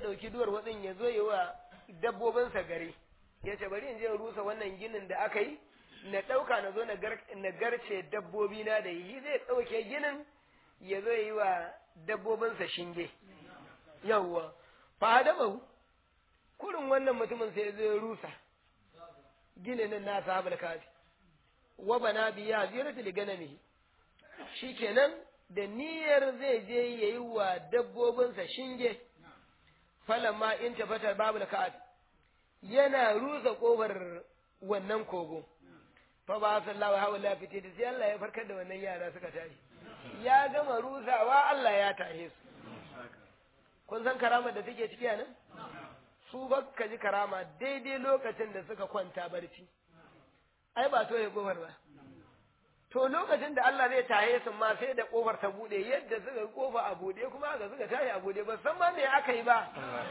ɗauki duwar watsin ya zo yi wa dabbobinsa gari ya ce bari in je rusa wannan ginin da aka yi na ɗauka na zo na garce dabbobi na da yi zai ɗauke ginin ya zo yi wa dabbobinsa shinge yawwa fa hadamahu kurin wannan mutumin sai zai rusa ginin na sahabul kafi wa bana biya ziyarati li ganamihi shikenan da niyyar zai je yayi wa dabbobinsa shinge falamma in tafatar babul kafi yana rusa kofar wannan kogo fa ba sallahu hawla fiti da sai Allah ya farkar da wannan yara suka tashi ya gama rusawa Allah ya tahe su kun san karamar da take ciki nan su ba ka ji karama daidai lokacin da suka kwanta barci ai ba to ya kofar ba to lokacin da Allah zai tahe su ma sai da kofar ta bude yadda suka kofa a bude kuma aka suka tashi a bude ba san ma me aka yi ba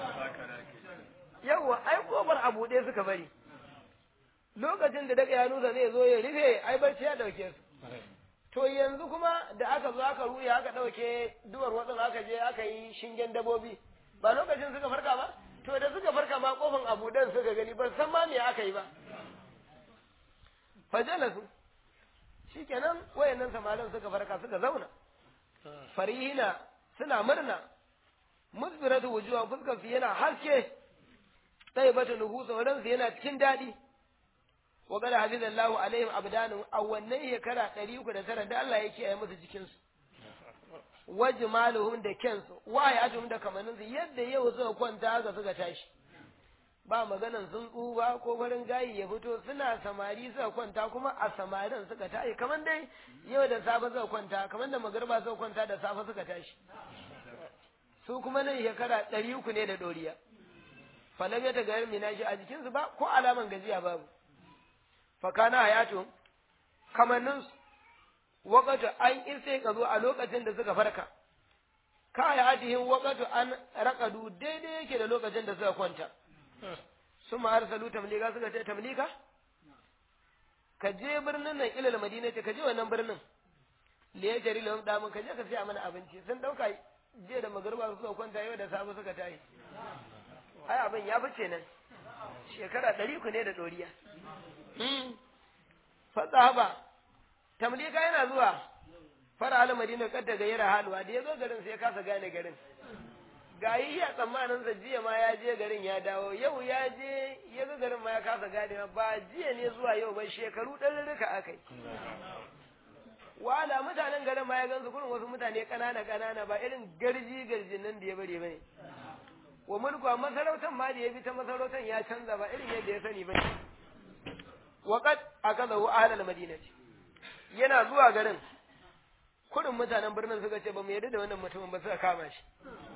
yawa ai kofar a bude suka bari lokacin da daga yanusa zai zo ya rufe ai barci ya dauke su to yanzu kuma da aka zo aka ruya aka ɗauke duwar watsin aka je aka yi shingen dabobi ba lokacin suka farka ba to da suka farka ma kofin abudan suka gani ba san ma me aka yi ba fajalasu shikenan wayannan samarin suka farka suka zauna farihina suna murna musbiratu wujuha fuskar su yana haske sai bata nuhu sauran su yana cikin daɗi wa qad hafizallahu alaihim abdanun a wannan shekara ɗari uku da tara da Allah ya kiyaye musu jikinsu wa jimaluhum da kensu wa hayatuhum da kamanninsu yadda yau suka kwanta haka suka tashi ba maganan sun tsuba ko farin gayi ya fito suna samari suka kwanta kuma a samarin suka tashi kamar dai yau da safe suka kwanta kamar da magarba suka kwanta da safe suka tashi su kuma nan shekara ɗari uku ne da ɗoriya falam ya daga yin minashi a jikinsu ba ko alaman gajiya babu fakana hayatu kamanninsu wakatu an irse ka zo a lokacin da suka farka ka hayatihim wakatu an raƙadu daidai yake da lokacin da suka kwanta su ma arsalu tamlika suka ce tamlika ka je birnin nan ilal madina ce ka je wannan birnin li ya jari lahum damun ka je ka siya mana abinci sun dauka je da magarba suka kwanta yau da safe suka tayi ai abin ya fice nan shekara ɗari ku ne da ɗoriya fasahaba tamlika yana zuwa fara al madina kadda ga yara halwa da ya zo garin sai ya kasa gane garin ga yi a tsammanin sa jiya ma ya je garin ya dawo yau ya je ya ga garin ma ya kasa gane ba jiya ne zuwa yau ba shekaru ɗarurruka aka yi wala mutanen garin ma ya gansu kurin wasu mutane ƙanana ƙanana ba irin garji garjin nan da ya bari bane wa mulku a masarautar ma da ya bi ta masarautar ya canza ba irin yadda ya sani bane waqad akazahu ahlal madinati yana zuwa garin kurin mutanen birnin suka ce ba mu yarda da wannan mutumin ba suka kama shi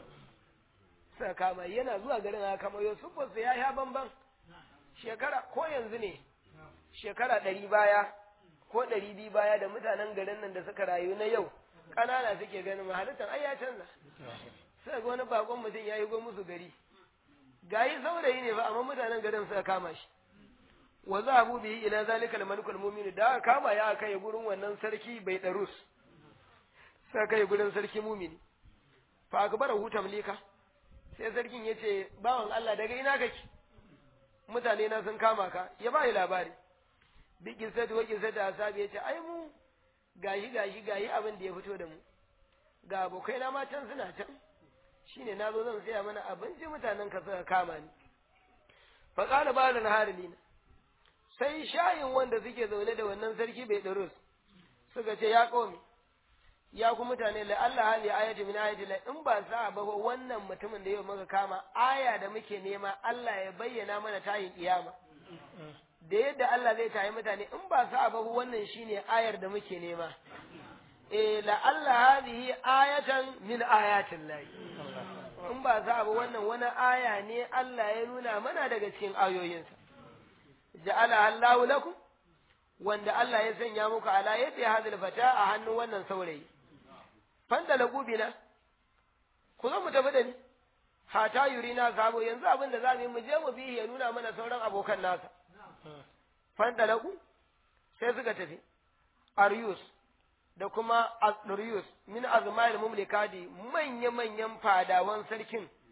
suka kama yana zuwa garin aka kama yau sufarsa ya sha bamban shekara ko yanzu ne shekara ɗari baya ko ɗari biyu baya da mutanen garin nan da suka rayu na yau ƙanana suke ganin mahalittan ai ya canza suka ga wani bakon mutum ya yi go musu gari gayi saurayi ne ba amma mutanen garin suka kama shi wa za abu bihi ila zalika al-malikul mu'min da aka kama ya kai gurin wannan sarki bai darus sai kai gurin sarki mumini fa akbara hu tamlika sai sarkin ya ce bawan Allah daga ina kake mutane na sun kama ka ya ba labari bi kisatu wa kisatu asabi ya ce ai mu gashi gashi gayi abin da ya fito da mu ga abokai na ma can suna can shine na zo zan saya mana abinci mutanen ka suka kama ni fa qala ba'da naharilina sai shayin wanda suke zaune da wannan sarki bai darus suka ce ya komi ya ku mutane la Allah hali ayati min ayati la in ba sa ba wannan mutumin da yau muka kama aya da muke nema Allah ya bayyana mana tayin kiyama da yadda Allah zai tayi mutane in ba sa ba wannan shine ayar da muke nema eh la Allah hadhihi ayatan min ayatin lahi in ba sa ba wannan wani aya ne Allah ya nuna mana daga cikin ayoyinsa ja'ala Allahu lakum wanda Allah ya sanya muku ala yadda ya hadil fata a hannun wannan saurayi fanda lagubina ku zo mu tafi da ni hata yurina sabo yanzu abin da za mu yi mu je mu bi ya nuna mana sauran abokan nasa fanda lagu sai suka tafi Arius da kuma Asdurius min azmail mumlikadi manya manyan fadawan sarkin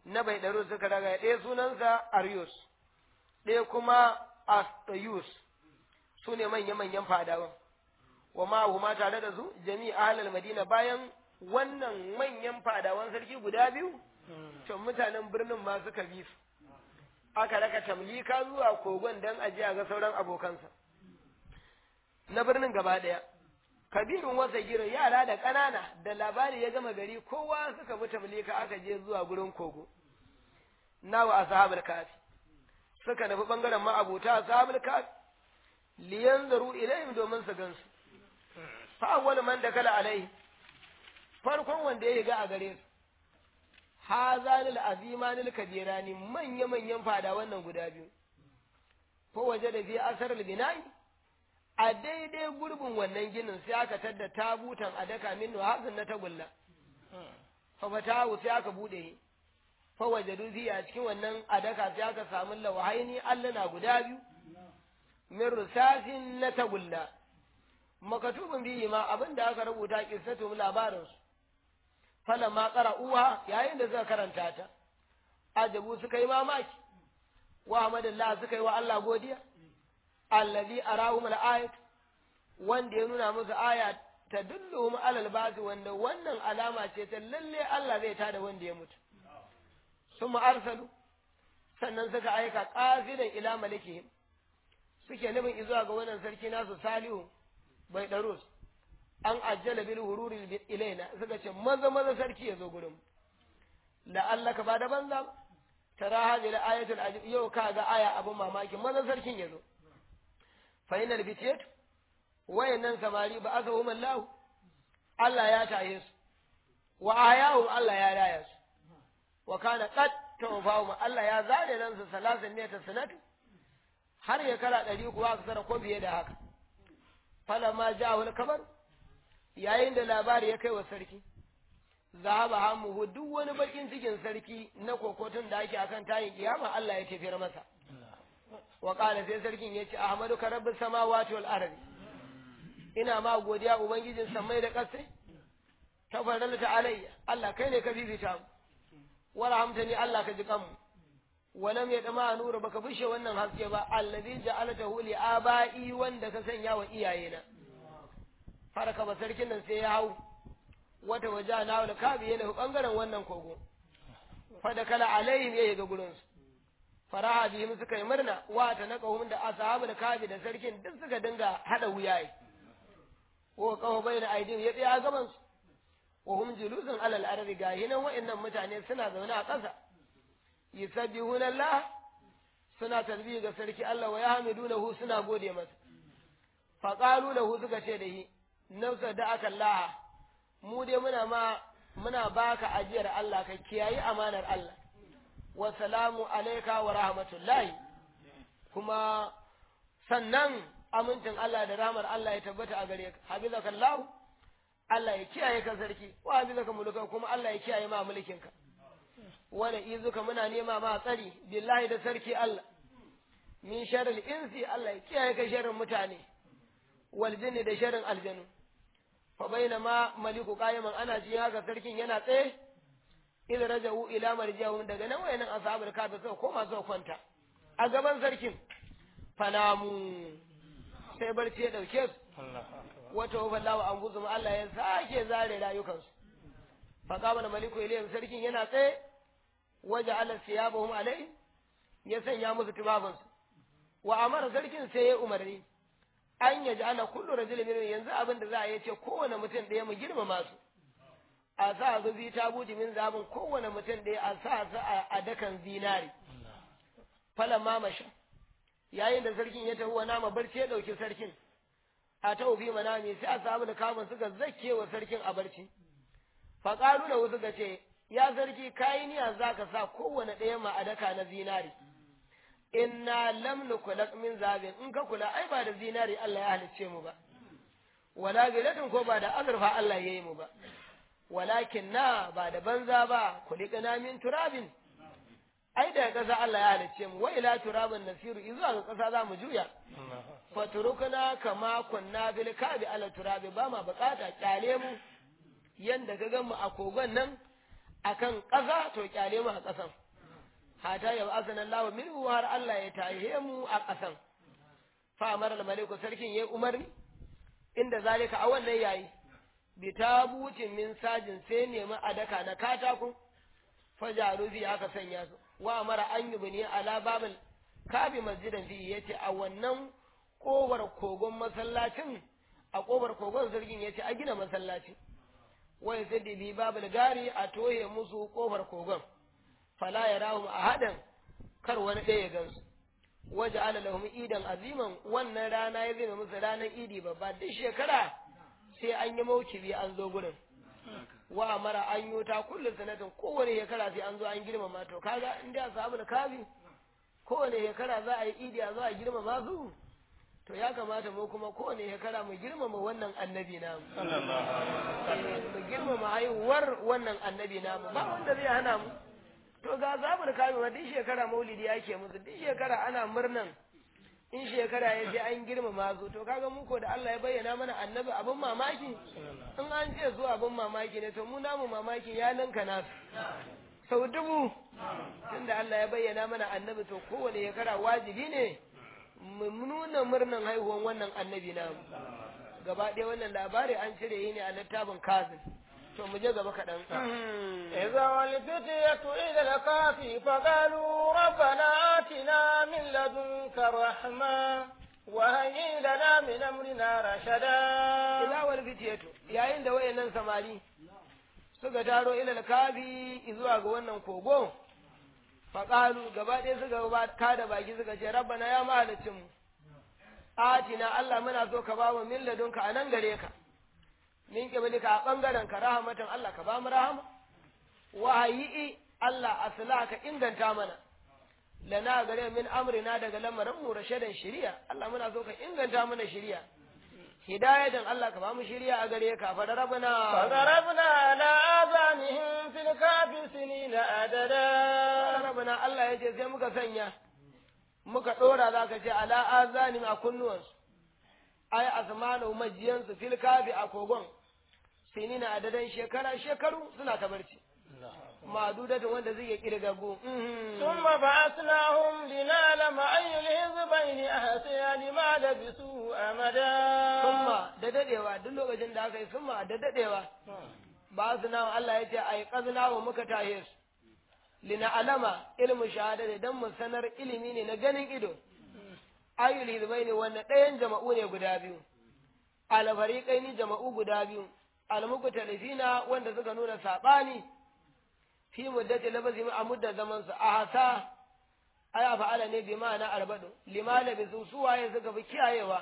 na bai ɗaro suka raga ɗaya sunansa Arius ɗaya kuma Astayus su ne manya-manyan fadawan wa ma tare da su jami'a ahlal madina bayan wannan manyan fadawan sarki guda biyu to mutanen birnin ma suka bi su aka raka tamlika zuwa kogon don ajiya ga sauran abokansa na birnin gaba ɗaya kabirin wasa gira yara da ƙanana da labari ya gama gari kowa suka bi tamlika aka je zuwa gurin kogo nawa ashabul kafi suka nufi bangaren ma'abuta ashabul kafi liyanzaru ilayhim domin su gansu fa awwal man dakala alai farkon wanda ya ga a gare su hazanil azimanil kabirani manya manyan fada wannan guda biyu ko waje da bi asar binai a daidai gurbin wannan ginin sai aka tadda tabutan a daka min hazin na tagulla fa fatahu sai aka bude fa wajadu a cikin wannan adaka sai aka samu lawahaini allana guda biyu min rusasin na tagulla makatubin biyi ma abin da aka rubuta kissatu labarinsu falan ma uwa yayin da suka karanta ta ajabu suka yi mamaki wa hamadallah suka yi wa Allah godiya allazi arahum al-ayat wanda ya nuna musu aya ta dulluhum alal basi wanda wannan alama ce ta lalle Allah zai tada wanda ya mutu summa arsalu sannan suka aika qafidan ila malikihim suke nufin izuwa ga wannan sarki nasu salihu bai ɗarus an ajjala bil hururi ilaina suka ce maza maza sarki ya zo gurin la'allaka ba da banza ba tara hadhihi al-ayatul ajib yau ka ga aya abin mamaki maza sarkin ya zo fa inal bitiyat wayannan samari ba aka hum Allah Allah ya taye su wa ayahu Allah ya raya su wa kana qad tawfahum Allah ya zare nan su salasin ne ta sanatu har ya kara ɗari kuwa aka tsara ko biye da haka falama ja wani kamar yayin da labari ya kai wa sarki zahaba hamuhu duk wani bakin cikin sarki na kokotun da ake akan tayin kiyama Allah ya tafiyar masa wa qala sai sarkin ya ce ahmadu ka rabbis samawati wal ardi ina ma godiya ubangijin samai da ƙasai tafarralta alayya Allah kai ne ka bibita mu warhamtani Allah ka ji kanmu walam ya dama nura baka bushe wannan haske ba allazi ja'alatahu li aba'i wanda ka sanya wa iyayena faraka ba sarkin nan sai ya hau wata waje na wal kabi yana bangaren wannan kogo fa da kala alaihim ya ga gurin su faraha bihim suka yi murna wa ta naqahum da ashabul kabi da sarkin duk suka dinga hada wuyaye ko kawo bayna aidin ya tsaya gaban su wa hum julusun alal ardi gahinan wa'annan mutane suna zaune a ƙasa yusabbihuna Allah suna tasbihi ga sarki Allah wa yahmidunahu suna gode masa fa qalu lahu suka ce da shi nafsa da aka Allah mu dai muna ma muna baka ajiyar Allah ka kiyayi amanar Allah wa salamu alayka wa rahmatullahi kuma sannan amincin Allah da rahmar Allah ya tabbata a gare ka habizaka Allah Allah ya kiyaye ka sarki wa habizaka muluka kuma Allah ya kiyaye ma mulkinka wani izuka muna nema ma tsari billahi da sarki Allah min sharil insi Allah ya kiyaye ka sharrin mutane wal jinni da sharrin aljanu fa bainama maliku qayiman ana ji haka sarkin yana tsaye idh raja'u ila marja'un daga nan wayannan ashabul kafi suka koma suka kwanta a gaban sarkin fanamu sai barci ya dauke su wata wafallahu an guzum Allah ya sake zare rayukansu fa qama maliku ilayhim sarkin yana tsaye waje ala siyabahum alai ya sanya musu tubabansu wa amara sarkin sai ya umarni an yaji ana kullu rajulin min yanzu abin da za a yi ce kowane mutum ɗaya mu girmama su a sa su bi tabuti min zabin kowane mutum ɗaya a sa su a dakan zinari falan mamasha yayin da sarkin ya tafi wa nama barci ya ɗauki sarkin a ta ubi manami sai a samu da kamun suka zakke wa sarkin a barci faƙalu da wasu ga ce ya sarki kayi niyya za ka sa kowane ɗaya ma a daka na zinari inna lam nukulak min zabin in ka kula ai ba da zinari Allah ya halicce mu ba wala bilatin ko ba da azurfa Allah ya yi mu ba walakin na ba da banza ba kulikana min turabin ai daga ƙasa Allah ya halicce mu wa ila turabin nasiru izuwa ga ƙasa za mu juya faturukuna kama kunna bil kabi ala turabi ba ma bukata kyale mu yanda ka gan mu a kogon nan akan ƙasa to kyale mu a ƙasan hata yau asana Allah minhu har Allah ya tahe mu a ƙasan fa amara al-maliku sarkin yayi umarni inda zalika a wannan yayi bi tabutin min sajin sai nemi adaka na katako fajaru fi aka sanya su wa amara an yubni ala babal kabi masjidan fi yace a wannan kofar kogon masallacin a kofar kogon sarkin yace a gina masallaci wai sai bi babal gari a toye musu kofar kogon fala yarahum ahadan kar wani ɗaya ya gansu waje ala lahum idan aziman wannan rana ya zama musu ranar idi babba duk shekara sai an yi maukibi an zo gurin wa amara an yi ta kullum sanatin kowane shekara sai an zo an girmama to kaga in da samu da kafi kowane shekara za a yi idi a zo a girmama su to ya kamata mu kuma kowane shekara mu girmama wannan annabi namu mu girmama haihuwar wannan annabi namu ba wanda zai hana mu to ga zabar kafi ma duk shekara maulidi ake musu duk shekara ana murnan in shekara ya je an girmama su to kaga mu ko da Allah ya bayyana mana annabi abin mamaki in an ce su abin mamaki ne to mu namu mamaki ya ninka nasu sau dubu tunda Allah ya bayyana mana annabi to kowane shekara wajibi ne mu nuna murnan haihuwan wannan annabi namu gaba ɗaya wannan labari an cire yi ne a littafin kazin to mu je gaba kaɗan. إذا والفتية إلى الكهف فقالوا ربنا آتنا من لدنك رحمة وهيئ لنا من أمرنا رشدا Ila wal fitiyatu yayin da wayannan samari suka taro ila kafi zuwa ga wannan kogo faƙalu gaba ɗaya suka kada baki suka ce rabbana ya mahalicin mu atina Allah muna so ka ba mu min ladunka a nan gare ka min kibalika a ɓangaren ka rahamatan Allah ka ba mu rahama wahayi Allah asla ka inganta mana lana gare min amrina daga lamarin mu rashadan shari'a Allah muna so ka inganta mana shari'a hidayatan Allah ka ba mu shari'a a gare ka fa rabbana فضربنا على آذانهم في الكهف سنين عددا rabbana Allah ya ce sai muka sanya muka dora zaka ce ala azanim a kunnuwansu ay asmanu majiyansu fil kafi a kogon sinina adadan shekara shekaru suna ta barci madudatin wanda zai kirgagu ثم بعثناهم لنعلم أي الحزبين أحسن لما لبثوا أمدا summa da dadewa duk lokacin da aka yi summa da dadewa ba su nawa Allah ya ce ai kazna wa muka tahe su lina alama ilmu shahada dan mu sanar ilimi ne na ganin ido ayyul hizbaini wanda ɗayan jama'u ne guda biyu alfariqaini jama'u guda biyu almuqtalifina wanda suka nuna sabani fi muddati labazim a muddar zaman su a hasa aya fa'ala ne bi ma'ana arbadu lima labisu su waye suka fi kiyayewa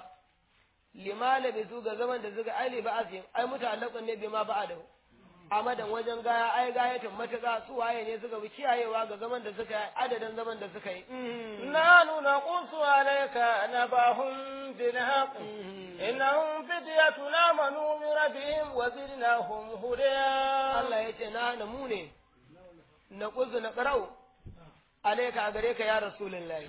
lima labisu ga zaman da suka aili ba asim ai mutallaqun ne bi ma ba'adahu amadan wajen gaya ai gayatin matuƙa su waye ne suka fi kiyayewa ga zaman da suka yi adadin zaman da suka yi نحن نقص عليك نباهم بالحق إنهم فتية آمنوا بربهم وزدناهم هدى Allah ya ce na na mu ne na kuzu na ƙarau alaika a gare ka ya rasulullahi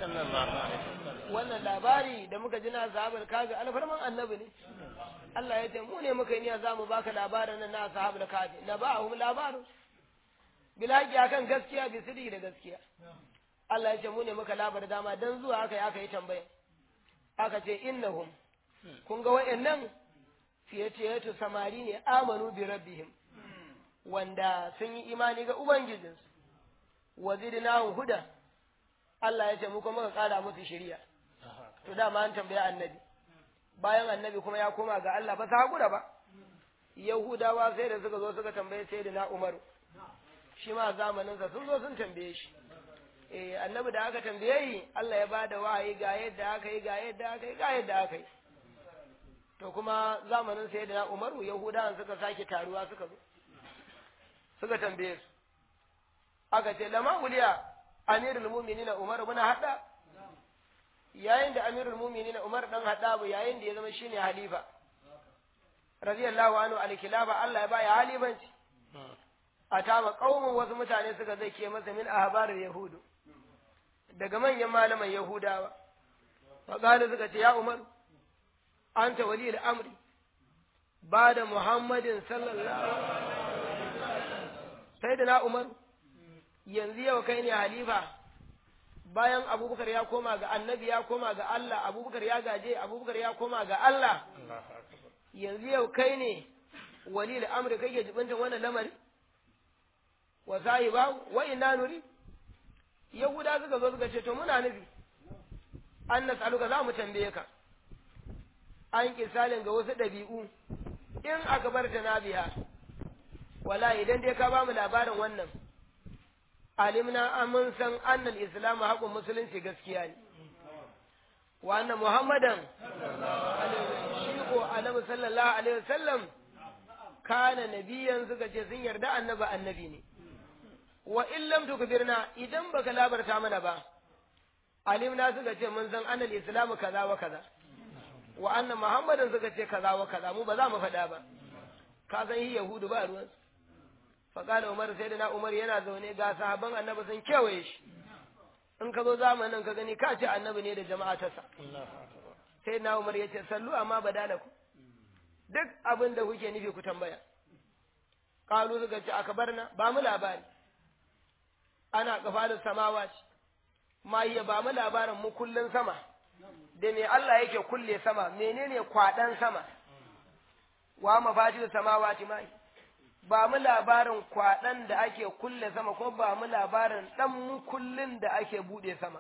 wannan labari da muka ji na sahabar kaga alfarman annabi ne Allah ya ce mu ne muka yi niyya za mu baka labarin nan na sahabar kafi na ba hum labarin bilaki akan gaskiya bi sidi da gaskiya Allah ya ce mu ne muka labar dama dan zuwa aka yi aka yi tambaya aka ce innahum kun ga wayannan fiye ce samari ne amanu bi rabbihim wanda sun yi imani ga ubangijinsu wa zidnahum huda Allah ya ce mu kuma muka kara musu shari'a to dama an tambaya annabi bayan annabi kuma ya koma ga Allah ba sa hakura ba yahudawa sai da suka zo suka tambaye sayyidina umaru shi ma zamaninsa sun zo sun tambaye shi eh annabi da aka tambaye yi Allah ya bada wahayi ga yadda aka yi ga yadda aka yi ga yadda aka yi to kuma zamanin sayyidina umaru yahudawan suka sake taruwa suka zo suka tambaye su aka ce lama uliya amirul mu'minina umar muna hada yayin da amirul mu'minina umar dan hada bu yayin da ya zama shine halifa radiyallahu anhu alkilaba Allah ya baya halifanci a tama kaumun wasu mutane suka zai ke masa min ahbarul yahudu daga manyan malaman yahudawa faƙali suka ce ya umar anta wali al'amri ba da muhammadin sallallahu sai da na umar yanzu yau kai ne halifa bayan abubakar ya koma ga annabi ya koma ga Allah abubakar ya gaje abubakar ya koma ga Allah yanzu yau kai ne wali da amurka kake jibintan wannan lamari wa sahiba wa inna nuri yahuda suka zo suka ce to muna nufi an nas'aluka za mu tambaye ka an kisalin ga wasu ɗabi'u in aka bar ta nabiya wala idan dai ka ba mu labarin wannan alimna amun san annal islamu haƙun musulunci gaskiya ne wa anna muhammadan shi ko annabi sallallahu alaihi wasallam kana nabiyan suka ce sun yarda annabi annabi ne wa in lam tukbirna idan baka labarta mana ba alimna suka ce mun san annal islamu kaza wa kaza wa anna muhammadan suka ce kaza wa kaza mu ba za mu faɗa ba ka san yi yahudu ba ruwan faƙala umar sai da na umar yana zaune ga sahabban annabi sun kewaye shi in ka zo zamanin ka gani ka ce annabi ne da jama'a ta sa sai na umar ya ce sallu amma badalaku duk abin da kuke nufi ku tambaya kalu suka ce aka barna ba mu labari ana kafalin samawa ce ma iya ba mu labarin mu kullun sama da me Allah yake kulle sama menene kwaɗan sama wa mafatil samawati ma ba mu labarin kwaɗan da ake kulle sama ko ba mu labarin ɗan kullun da ake buɗe sama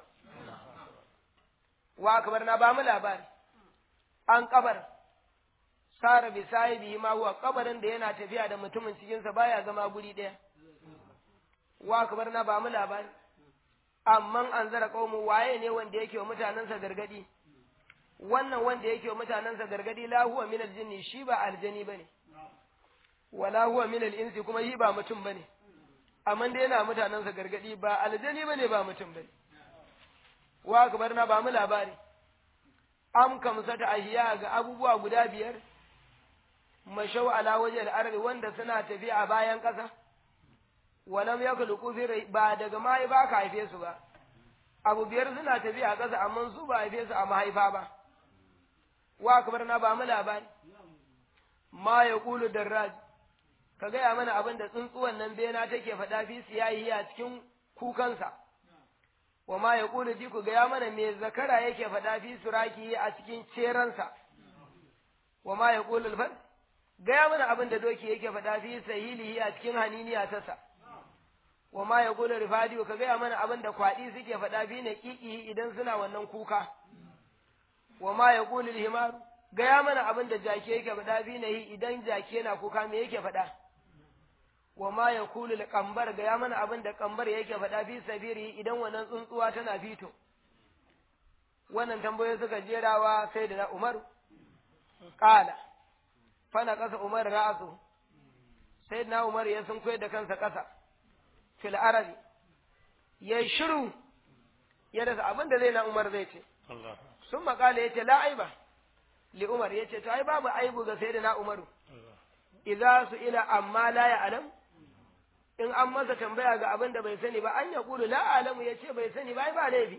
wa kabar na ba mu labari an kabar sara bi sahibi ma huwa kabarin da yana tafiya da mutumin cikinsa baya zama guri ɗaya wa kabar na ba mu labari amman an zara qaumu waye ne wanda yake wa mutanensa gargadi wannan wanda yake wa mutanensa gargadi la huwa min aljinni shi ba aljani bane wala huwa min al-insi kuma yi ba mutum bane amma dai yana mutanensa gargadi ba aljani bane ba mutum bane wa akbar na ba mu labari am kamsata ahiya ga abubuwa guda biyar mashau ala waje al-ardi wanda suna tafiya a bayan ƙasa walam yakhluqu fi ba daga mai ba ka haife su ba abu biyar suna tafiya a ƙasa amma su ba haife su a mahaifa ba wa akbar na ba mu labari ma yaqulu darraj ka gaya mana abin da tsuntsuwan nan bena take faɗa fi siyayi a cikin kukansa wa ma ya ƙulu ji ku gaya mana me zakara yake faɗa fi suraki a cikin ceransa wa ma ya ƙulu alfar gaya mana abin da doki yake faɗa fi sahilihi a cikin haniniya tasa wa ma ya ƙulu rifadiyo ka gaya mana abin da kwaɗi suke faɗa fi na ƙiƙihi idan suna wannan kuka wa ma ya ƙulu himaru gaya mana abin da jaki yake faɗa fi na yi idan jaki yana kuka me yake faɗa wa ma ya kulu kambar gaya mana abin da kambar yake faɗa fi sabiri idan wannan tsuntsuwa tana fito wannan tambayoyi suka jerawa sai da na umaru ƙala fana ƙasa umar ra'asu sai na umar ya sun da kansa ƙasa fil arabi ya shiru ya rasa abin da zai na umar zai ce sun maƙala ya ce la aiba li umar ya ce to ai babu aibu ga sai da na umaru idza su ila amma la ya alam in an masa tambaya ga abin da bai sani ba an ya kulu la alamu ya ce bai sani ba ai ba laifi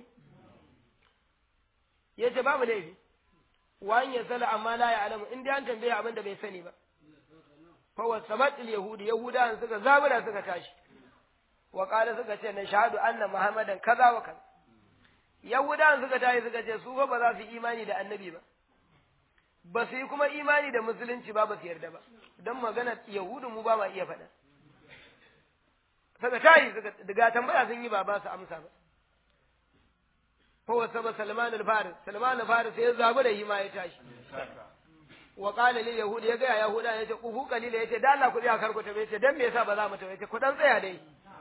ya ce babu laifi wa an ya sala amma la ya alamu in dai an tambaya abin da bai sani ba fa wa sabatil yahudi yahudan suka zabura suka tashi wa qala suka ce na shahadu anna muhammadan kaza wa kaza yahudan suka tashi suka ce su ba za su imani da annabi ba ba su yi kuma imani da musulunci ba ba su yarda ba don magana yahudu mu ba ma iya faɗa saka tayi daga tambaya sun yi ba ba su amsa ba fa wasa ba salman al-faris salman al-faris ya zabu da hima ya tashi wa qala lil yahud ya ga yahuda yace ku hu kalila yace da Allah ku tsaya karku ta yace dan me yasa ba za mu ta yace ku dan tsaya dai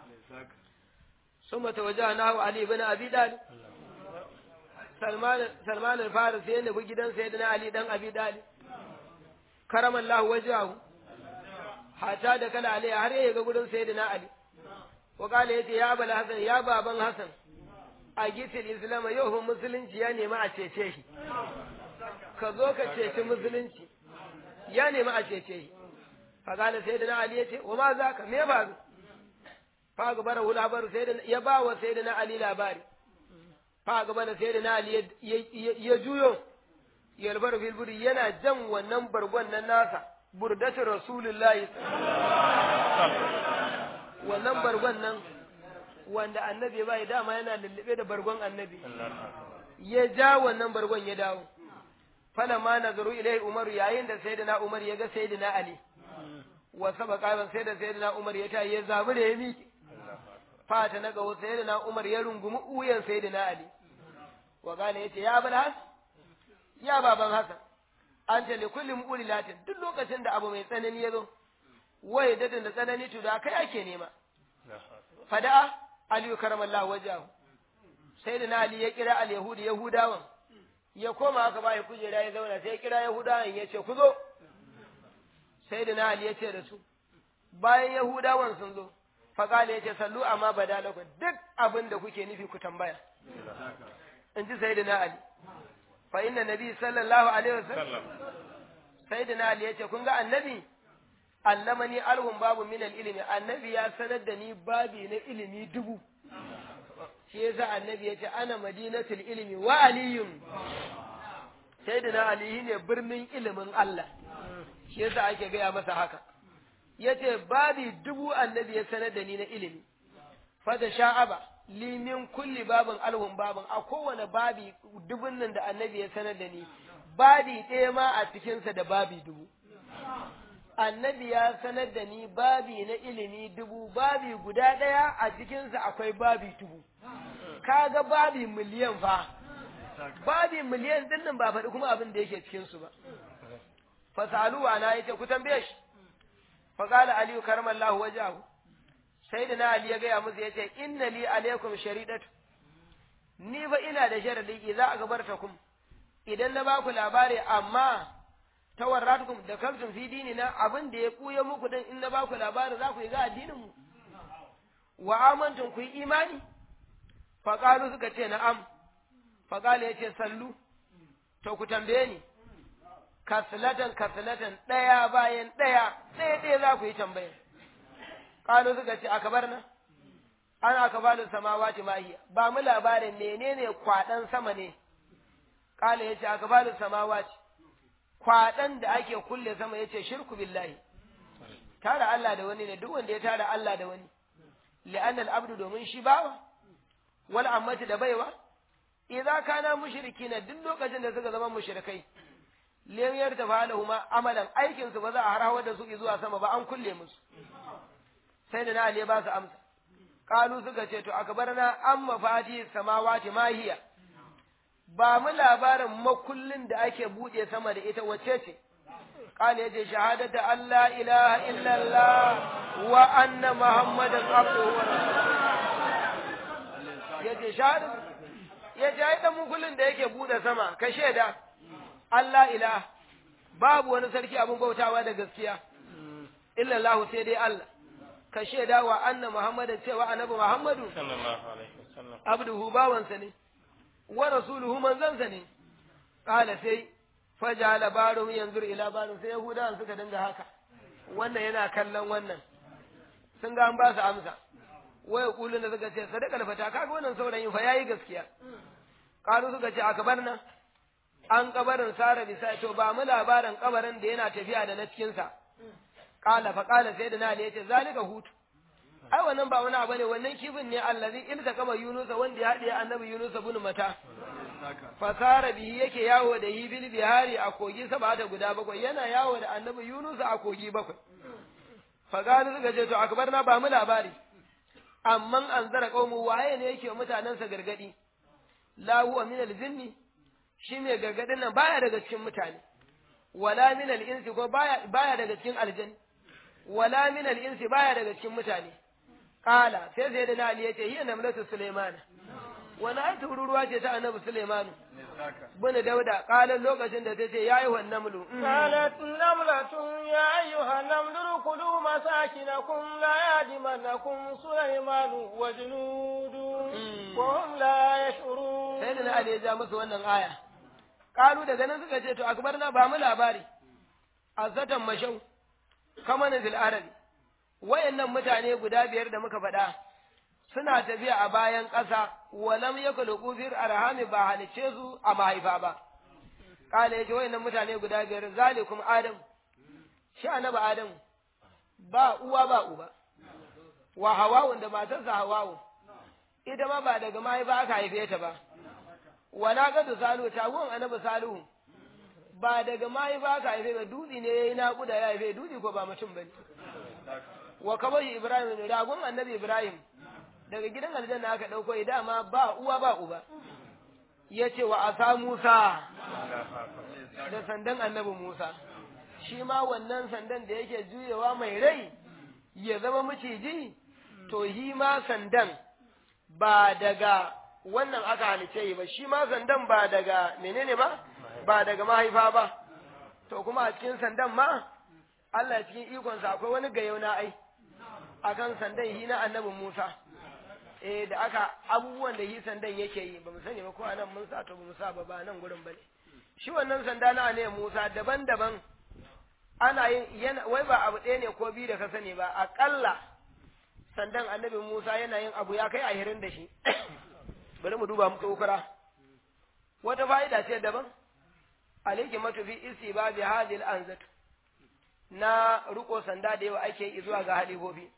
summa tawajjahna ali ibn abi dalib Salman Salman al-Faris ya nufi gidan Sayyidina Ali dan Abi Dalib karamallahu wajahu hata da kala Ali har ya ga gurin Sayyidina Ali wa kala yace ya bala Hasan ya baban Hasan a gitin Islam yau musulunci ya nemi a cece shi ka zo ka ceci musulunci ya nemi a cece shi fa kala Sayyidina Ali yace wa ma zaka me ba fa gabara labaru Sayyidina ya ba wa Sayyidina Ali labari fa gaba da sai da na Ali ya juyo yalbar filburi yana jan wannan bargon nan nasa burdatu rasulullahi wannan bargon nan wanda annabi bai dama yana lullube da bargon annabi ya ja wannan bargon ya dawo fala ma nazaru ilai umaru yayin da sayyidina umar ya ga sayyidina ali wa sabaka ban sai da sayyidina umar ya ta ya zabi da ya miki fata na gawo sayyidina umar ya rungumi uyan sayyidina ali wa gane yace ya bal has ya baban hasan an ce li kulli mu'lilatin duk lokacin da abu mai tsanani ya zo waye dadin da tsanani to da kai ake nema fada'a ali karamallahu wajahu sayyidina ali ya kira al yahudi yahudawan ya koma aka bai kujera ya zauna sai ya kira yahudawan ya ce ku zo sayyidina ali ya ce da su bayan yahudawan sun zo faƙala ya ce sallu amma badalakum duk abin da kuke nufi ku tambaya in ji sayyidina ali fa inna nabi sallallahu alaihi wasallam sayyidina ali ya ce kun ga annabi allamani alhum babu min ilimi annabi ya sanar da ni babi na ilimi dubu shi yasa annabi ya ce ana madinatul ilimi wa aliyun sayyidina ali ne birnin ilimin Allah shi yasa ake gaya masa haka yace babi dubu annabi ya sanar da ni na ilimi fada sha'aba limin kulli babin alhum babin a kowane babi dubun nan da annabi ya sanar da ni babi ɗaya ma a cikinsa da babi dubu annabi ya sanar da ni babi na ilimi dubu babi guda ɗaya a cikinsa akwai babi dubu kaga babi miliyan fa babi miliyan ɗin nan ba faɗi kuma abin da yake cikinsu ba fasalu ana yace ku tambaye shi fa qala ali karamallahu wajahu sayyidina ali ya gaya musu yace inna li alaikum sharidatu ni fa ina da sharadi idza akbartakum idan na baku labari amma tawarratukum da kaltum fi dinina abin da ya kuya muku din in na baku labari za ku yi ga addinin mu wa amantum ku yi imani fa qalu suka ce na'am fa qala yace sallu to ku tambaye ni kasilatan kasilatan ɗaya bayan ɗaya ɗaya ɗaya za ku yi tambaya ƙalu suka ce aka bar na an aka ba da samawati mahiya ba mu labarin menene kwaɗan sama ne ƙala ya ce aka ba da samawati kwaɗan da ake kulle sama ya ce shirku billahi tara Allah da wani ne duk wanda ya tara Allah da wani li'anna al-abdu domin shi bawa wal ammati da baiwa idza kana mushrikina duk lokacin da suka zama mushrikai lemiyar ta fa'alahuma amalan aikin su ba za a harhawa da su zuwa sama ba an kulle musu sai da na ali ba su amsa qalu suka ce to akbarna an mafati samawati mahiya ba mu labarin makullin da ake bude sama da ita wace ce qala yace shahadatu alla ilaha illallah wa anna muhammadan abduhu wa rasuluhu yace shahadatu yace ai dan makullin da yake bude sama ka sheda Allah ilah babu wani sarki abin bautawa da gaskiya illallahu sai dai Allah ka shaida wa anna Muhammadan cewa annabi Muhammadu sallallahu alaihi wasallam abduhu bawansa ne wa rasuluhu manzansa ne qala sai fajala barum yanzur ila barum sai yahudawan suka dinga haka wannan yana kallon wannan sun ga an ba su amsa waya kulun da suka ce sadaka fata kaga wannan saurayin fa yayi gaskiya qalu suka ce akbarna an kabarin sara bisa to ba mu labarin kabarin da yana tafiya da na cikinsa kala fa kala sai da nali yace zalika hutu ai wannan ba wani abu ne wannan kifin ne allazi ilta kama yunusa wanda ya haɗe annabi yunusa bin mata fasara bihi yake yawo da yi bil bihari a kogi sabata guda bakwai yana yawo da annabi yunusa a kogi bakwai fa gani suka ce to akbarna ba mu labari amman anzara qaumu waye ne yake mutanensa gargadi la huwa min al-jinni shi mai gargadin nan baya daga cikin mutane wala min al-insi ko baya baya daga cikin aljan wala min al-insi baya daga cikin mutane qala sai sai da na ali yace hiya namlatu sulaimana wani ai tururuwa ce ta annabi sulaimanu bin dauda qala lokacin da tace yayi wan namlu قالت نملة يا أيها النمل ادخلوا مساكنكم لا يهدمنكم سليمان وجنوده وهم لا يشعرون sai da na ali ya ja musu wannan aya qalu daga nan suka ce to akbarna ba mu labari azatan mashau kamanin fil arabi wayannan mutane guda biyar da muka faɗa suna tafiya a bayan ƙasa walam yakulu qufir arhami ba halice su a mahaifa ba kala yace wayannan mutane guda biyar zalikum adam shi annabi adam ba uwa ba uba wa hawawun da matarsa hawawu ita ma ba daga mahaifa aka haife ta ba wa naqatu salu taguwan annabi salihu ba daga mahaifa aka haife ba dutse ne yayi naƙuda ya haife dutse ko ba mutum bane wa kabashi ibrahim ne ragon annabi ibrahim daga gidan aljanna aka dauko dama ba uwa ba uba yace wa asa musa da sandan annabi musa shi ma wannan sandan da yake juyewa mai rai ya zama maciji to shi ma sandan ba daga wannan aka halice ba shi ma sandan ba daga menene ba ba daga mahaifa ba to kuma a cikin sandan ma Allah cikin ikonsa akwai wani gayau na ai akan sandan hi na annabi Musa eh da aka abubuwan da hi sandan yake yi ba mu sani ba ko anan mun sa to ba mu sa ba ba nan gurin bane shi wannan sanda na ne Musa daban-daban ana yin yana wai ba abu ɗaya ne ko biyu da ka sani ba aƙalla sandan annabi Musa yana yin abu ya kai ahirin da shi bari mu duba muka ukura wata fa'ida ce daban alayki matufi istiba bi hadhihi al-anzat na riko sanda da yawa ake yi zuwa ga halifofi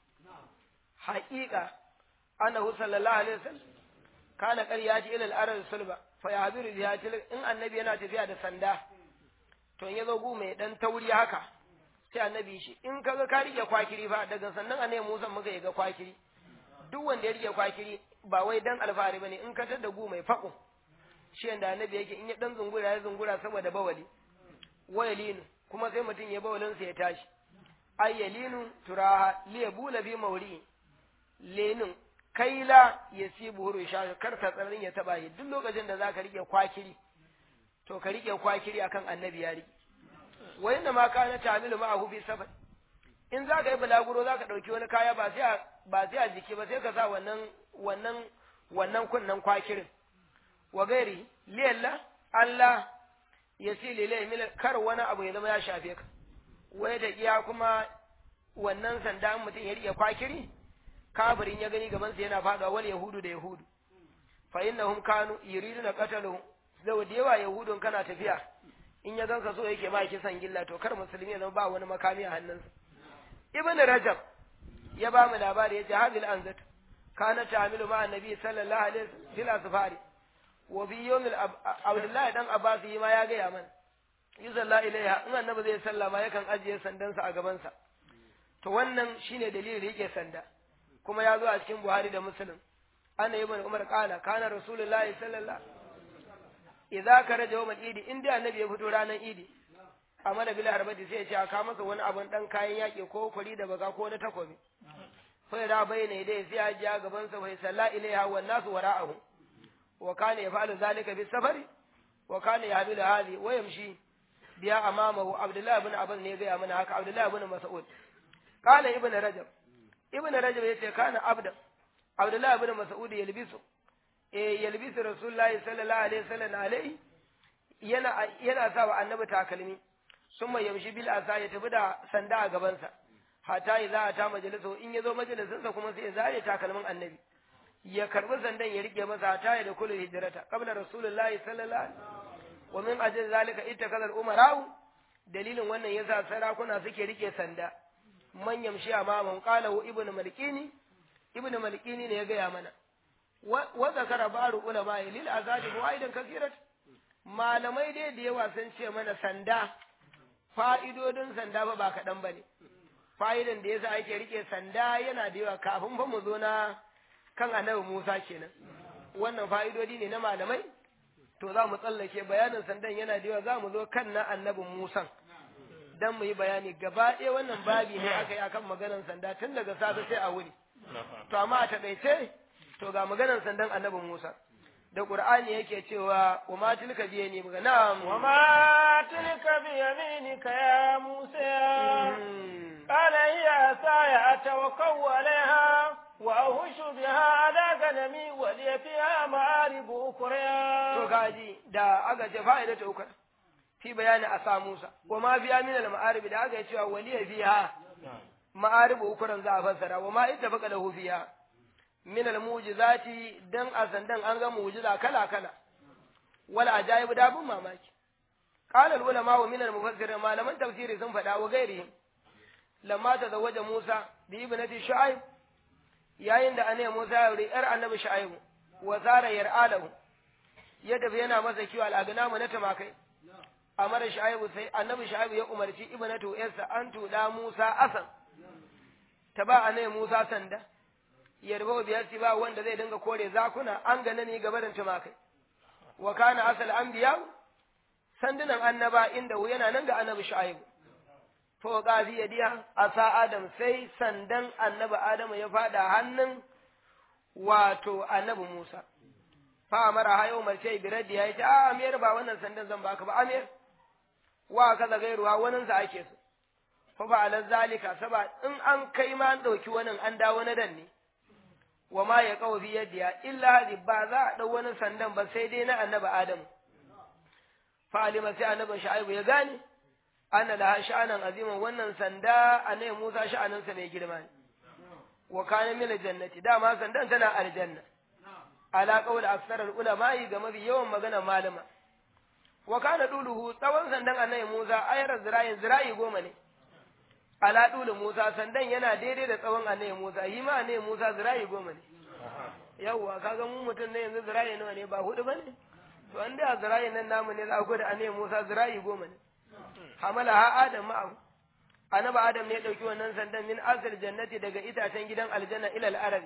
haƙiƙa annahu sallallahu alaihi wasallam kana qaryati ila al-arad sulba fa yahbiru biha in annabi yana tafiya da sanda to in yazo gu mai dan tauri haka sai annabi shi in kaga ka rike kwakiri fa daga sannan annabi Musa muka yi ga kwakiri duk wanda ya rike kwakiri ba wai dan alfahari bane in ka tada gu mai fako shi yanda annabi yake in ya dan zungura ya zungura saboda bawali wayalinu kuma sai mutum ya bawalin sa ya tashi ayyalinu turaha liyabula bi mawri lenin kaila ya si buhuru sha kar ta tsarin ya taba shi duk lokacin da zaka rike kwakiri to ka rike kwakiri akan annabi ya rike wa inna ma kana tamilu ma'ahu fi safar in zaka yi balaguro zaka dauki wani kaya ba sai ba sai a jiki ba sai ka sa wannan wannan wannan kunnan kwakirin wa gairi liyalla Allah ya si lilai mil kar wani abu ya zama ya shafe ka wai da iya kuma wannan sanda mutum ya rike kwakiri kafirin ya gani gaban sa yana faduwa wal yahudu da yahudu fa innahum kanu yuriduna qataluhum zau da yawa yahudun kana tafiya in ya ganka so yake ma kisan gilla to kar musulmi ya zama ba wani makami a hannunsa ibn rajab ya ba mu labari yace hadil anzat kana ta'amilu ma annabi sallallahu alaihi wasallam fil asfari wa bi yawmil abdullahi dan abbas yi ma ya ga mana yusalla ilaiha in annabi zai sallama yakan ajiye sandansa a gabansa to wannan shine dalilin yake sanda kuma ya zo a cikin buhari da muslim ana ibn umar qala kana rasulullahi sallallahu idza karaja yawm al-idi in dai annabi ya fito ranar idi amana bil harbati sai ya ce aka masa wani abun dan kayan yaki ko kuri da baka ko na takobi fa da bayyana dai sai ya ji gaban sa fa salla ilaiha wan nasu wara'ahu wa kana yaf'alu zalika bis safari wa kana yahmilu hadi wa yamshi biya amamahu abdullah ibn abbas ne ga mana haka abdullah ibn mas'ud qala ibn rajab ibn rajab yace kana abda abdullah ibn mas'ud yalbisu eh yalbisu rasulullahi sallallahu alaihi wasallam alai yana yana sa wa annabi takalmi summa yamshi bil asa ya tafi da sanda a gabansa hata idza ata majalisu in yazo majalisinsa kuma sai ya zare takalmin annabi ya karbi sandan ya rike masa hata ya da kullu hijrata qabla rasulullahi sallallahu alaihi wa min ajli zalika ittakaza al umara'u dalilin wannan yasa sarakuna suke rike sanda man yamshi amaman qala ibnu malkini ibnu malkini ne ya gaya mana wa zakara baru ulama lil azadi fawaidan kasirat malamai dai da yawa sun ce mana sanda fa'idodin sanda ba ba kaɗan ba ne fa'idan da yasa ake rike sanda yana da yawa kafin fa mu zo na kan annabi Musa kenan wannan fa'idodi ne na malamai to za mu tsallake bayanin sandan yana da yawa za mu zo kan na annabin Musa dan mu yi bayani gaba ɗaya wannan babi ne aka yi akan maganar sanda tun daga safe sai a wuri to amma a taƙaice to ga maganar sandan annabin Musa da Qur'ani yake cewa wa ma tilka bi yamini muga na'am wa ma tilka bi yaminika ya Musa qala hiya saya atawakkau alaiha wa ahushu biha ala ganami wa li fiha ma'arib ukra to gaji da aga ce fa'ida ta ukra fi bayani asa Musa wa ma biya min al ma'arib da aga cewa wa li fiha ma'arib ukran za a fassara wa ma ittafaqa lahu fiha min al-mu'jizati dan azandan an ga mu'jiza kala kala wal ajaib da bin mamaki qala al-ulama wa min al-mufassir malaman tafsiri sun faɗa wa gairi lamma tazawwaja Musa bi ibnati Shu'aib yayin da annabi Musa ya wuri yar annabi Shu'aibu wa zara yar'alahu ya tafi yana masa kiwo al'agnamu na tumakai amara Shu'aibu sai annabi Shu'aibu ya umarci ibnatu yarsa an tuda Musa asan ta ba annabi Musa sanda yarba biyar ba wanda zai dinga kore zakuna an gane ni gabarin tumakai wa kana asal anbiya sandunan annaba inda yana nan ga annabi Shu'aibu to ga fi yadiya asa Adam sai sandan annabi Adamu ya fada hannun wato annabi Musa fa amara hayo umarce biradi ya ce a amir ba wannan sandan zan baka ba amir wa kaza gairuwa wannan sa ake so fa ba ala zalika saba in an kai ma an dauki wannan an dawo na dan ne wa ma ya kawo fi yadiya illa hadi ba za a dau wani sandan ba sai dai na annabi Adamu fa alima sai annabi Shu'aibu ya gane ana laha sha'anan aziman wannan sanda annabi Musa sha'aninsa mai girma ne wa kana min jannati dama sandan tana aljanna ala qawl aksar ulama ga mafi yawan magana malama wa kana duluhu tsawon sandan annabi Musa ayar zirayin zirayi goma ne ala dulu Musa sandan yana daidai da tsawon annabi Musa yi ma annabi Musa zirayi goma ne yawwa kaga mu mutum ne yanzu zirayi nawa ne ba hudu bane to an da zirayi nan namu ne za ku da annabi Musa zirayi goma ne hamala ha adam ma'ahu annabi adam ne ya dauki wannan sandan min asir jannati daga itacen gidan aljanna ilal arab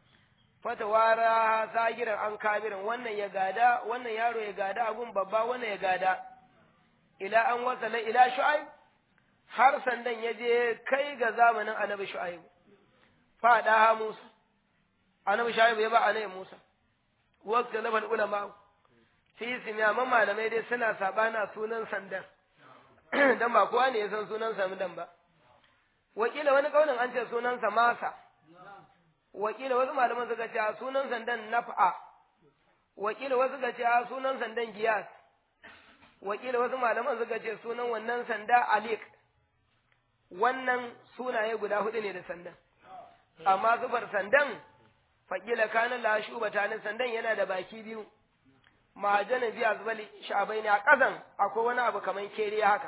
fatawara sagiran an kabirin wannan ya gada wannan yaro ya gada abun babba wannan ya gada ila an wasala ila shu'aib har sandan ya je kai ga zamanin annabi shu'aib fa da musa annabi shu'aib ya ba annabi musa waqta labal ulama fi simiya malamai dai suna sabana sunan sandan dan ba kowa ne ya san sunan sandan ba wakila wani kaunin an ce sunansa masa wakila wasu malaman suka ce sunan sandan naf'a wakila wasu suka ce sunan sandan giyas wakila wasu malaman suka ce sunan wannan sanda alik wannan sunaye guda hudu ne da sandan amma zubar sandan fakila kana la shubata ne sandan yana da baki biyu mahajanin biya zubali sha'abai ne a ƙasan akwai wani abu kamar keriya haka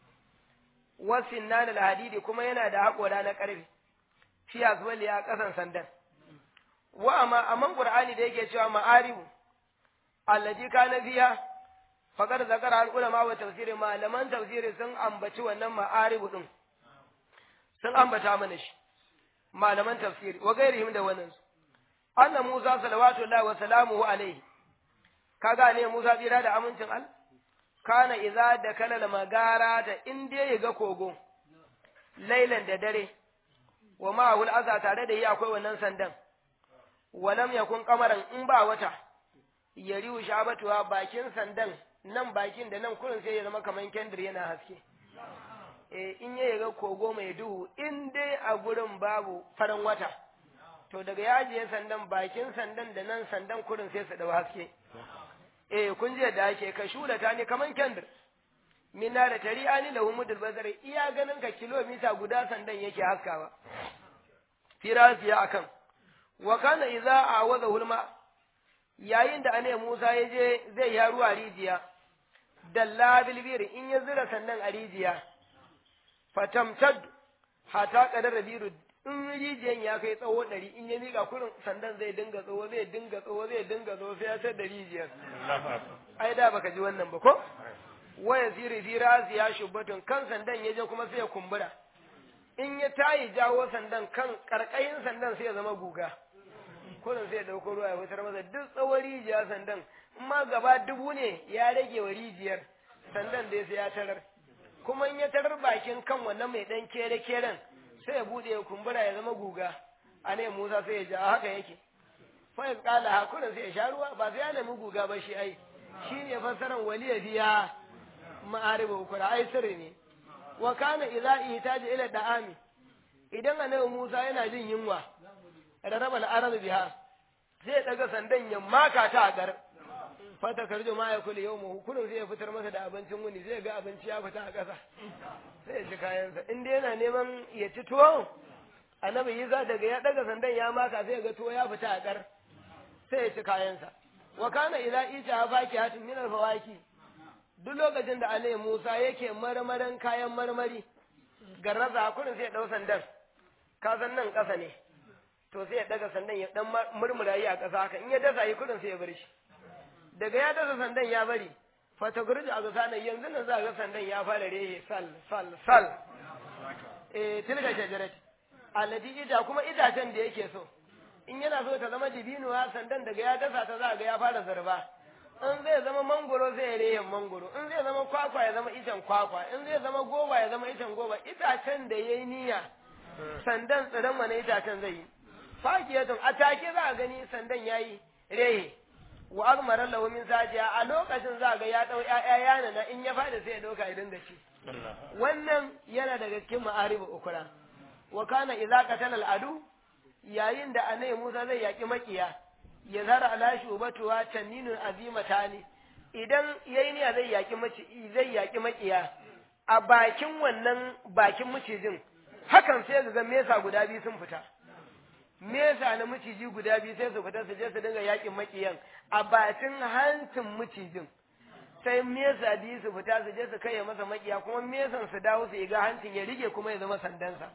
wasin na da hadidi kuma yana da haƙora na ƙarfe fi zubali a ƙasan sandan wa amma amman qur'ani da yake cewa ma'aribu allaji kana fiya faqad zakara al ulama wa tafsiri malaman tafsiri sun ambaci wannan ma'aribu din sun ambata mana shi malaman tafsiri wa gairihim da wannan anna Musa salawatullahi wa salamuhu alaihi kaga ne Musa tsira da amincin al kana idza da kalal magara da in dai ya ga kogo lailan da dare wa ma'ahul aza tare da yi akwai wannan sandan walam yakun kamaran in ba wata yariu shabatuwa bakin sandan nan bakin da nan kurin sai ya zama kaman kendir yana haske eh in ya ga kogo mai duhu in dai a gurin babu farin wata to daga yajiye sandan bakin sandan da nan sandan kurin sai su dau haske eh kun je da ake ka shula ta ne kaman kendir minna da tari'ani lahu mudul bazari iya ganin ka kilomita guda sandan yake haskawa firasiya akan wa kana idza awaza hulma yayin da ane Musa ya je zai ya ruwa rijiya dalla bilbir in ya zira sandan a rijiya fatamtad hata kadar rabiru in rijiyan ya kai tsawo ɗari in ya miƙa kurin sandan zai dinga tsawo zai dinga tsawo zai dinga tsawo sai ya tar da rijiyar ai da baka ji wannan ba ko waya siri fi rasi ya shubbatun kan sandan ya je kuma sai ya kumbura in ya tayi jawo sandan kan karkayin sandan sai ya zama guga kurin sai ya dauko ruwa ya fitar masa duk tsawon rijiya sandan in ma gaba dubu ne ya rage wa rijiyar sandan dai sai ya tarar kuma in ya tarar bakin kan wannan mai dan kere keren sai ya bude ya kumbura ya zama guga a ne Musa sai ya ja haka yake fa ya kala hakurin sai ya sha ruwa ba sai ya nemi guga ba shi ai shi ne fassaran waliya biya ma'aribu ukura ai sirri ne wa kana idza ihtaja ila da'ami idan annabi Musa yana jin yunwa rarraba al'arab biha sai daga sandan ya maka ta a gar fata karjo ma ya kula yau mu kullum sai ya fitar masa da abincin wuni zai ga abinci ya fita a ƙasa sai ya ci kayansa in dai yana neman ya ci tuwo annabi Isa daga ya daga sandan ya maka sai ya ga tuwo ya fita a gar sai ya ci kayansa wa kana idza ita faki hatin min al-fawaki duk lokacin da Alayhi Musa yake marmaran kayan marmari garraza kurin sai ya dau sandan ka san nan ƙasa ne to sai ya daga sandan ya dan murmura yi a ƙasa haka in ya dasa yi kudin sai ya bar shi daga ya dasa sandan ya bari fatagurji a gasa nan yanzu nan za ga sandan ya fara rehe sal sal sal eh tilga shajarati alladhi ita kuma itacen da yake so in yana so ta zama dibinuwa sandan daga ya dasa ta za ga ya fara zarba in zai zama mangoro zai ya rehen mangoro in zai zama kwakwa ya zama icen kwakwa in zai zama goba ya zama icen goba itacen da yayi niyya sandan tsiran wani itacen zai yi fakiyatun a take za a gani sandan yayi rehe wa azmara lahu min sajiya a lokacin za ga ya dau ƴaƴa yana na in ya fada sai ya dauka ya dinga ci wannan yana daga cikin ma'aribu ukura wa kana idza qatala al-adu yayin da anai Musa zai yaki makiya ya zara ala shubatuwa tanninun azimatani idan yayi niyya zai yaki maci zai yaki makiya a bakin wannan bakin macijin hakan sai ga mesa guda biyu sun fita mesa na maciji guda biyu sai su fita su je su dinga yakin makiyan a bakin hancin macijin sai mesa biyu su fita su je su kai masa makiya kuma mesan su dawo su ga hancin ya rige kuma ya zama sandansa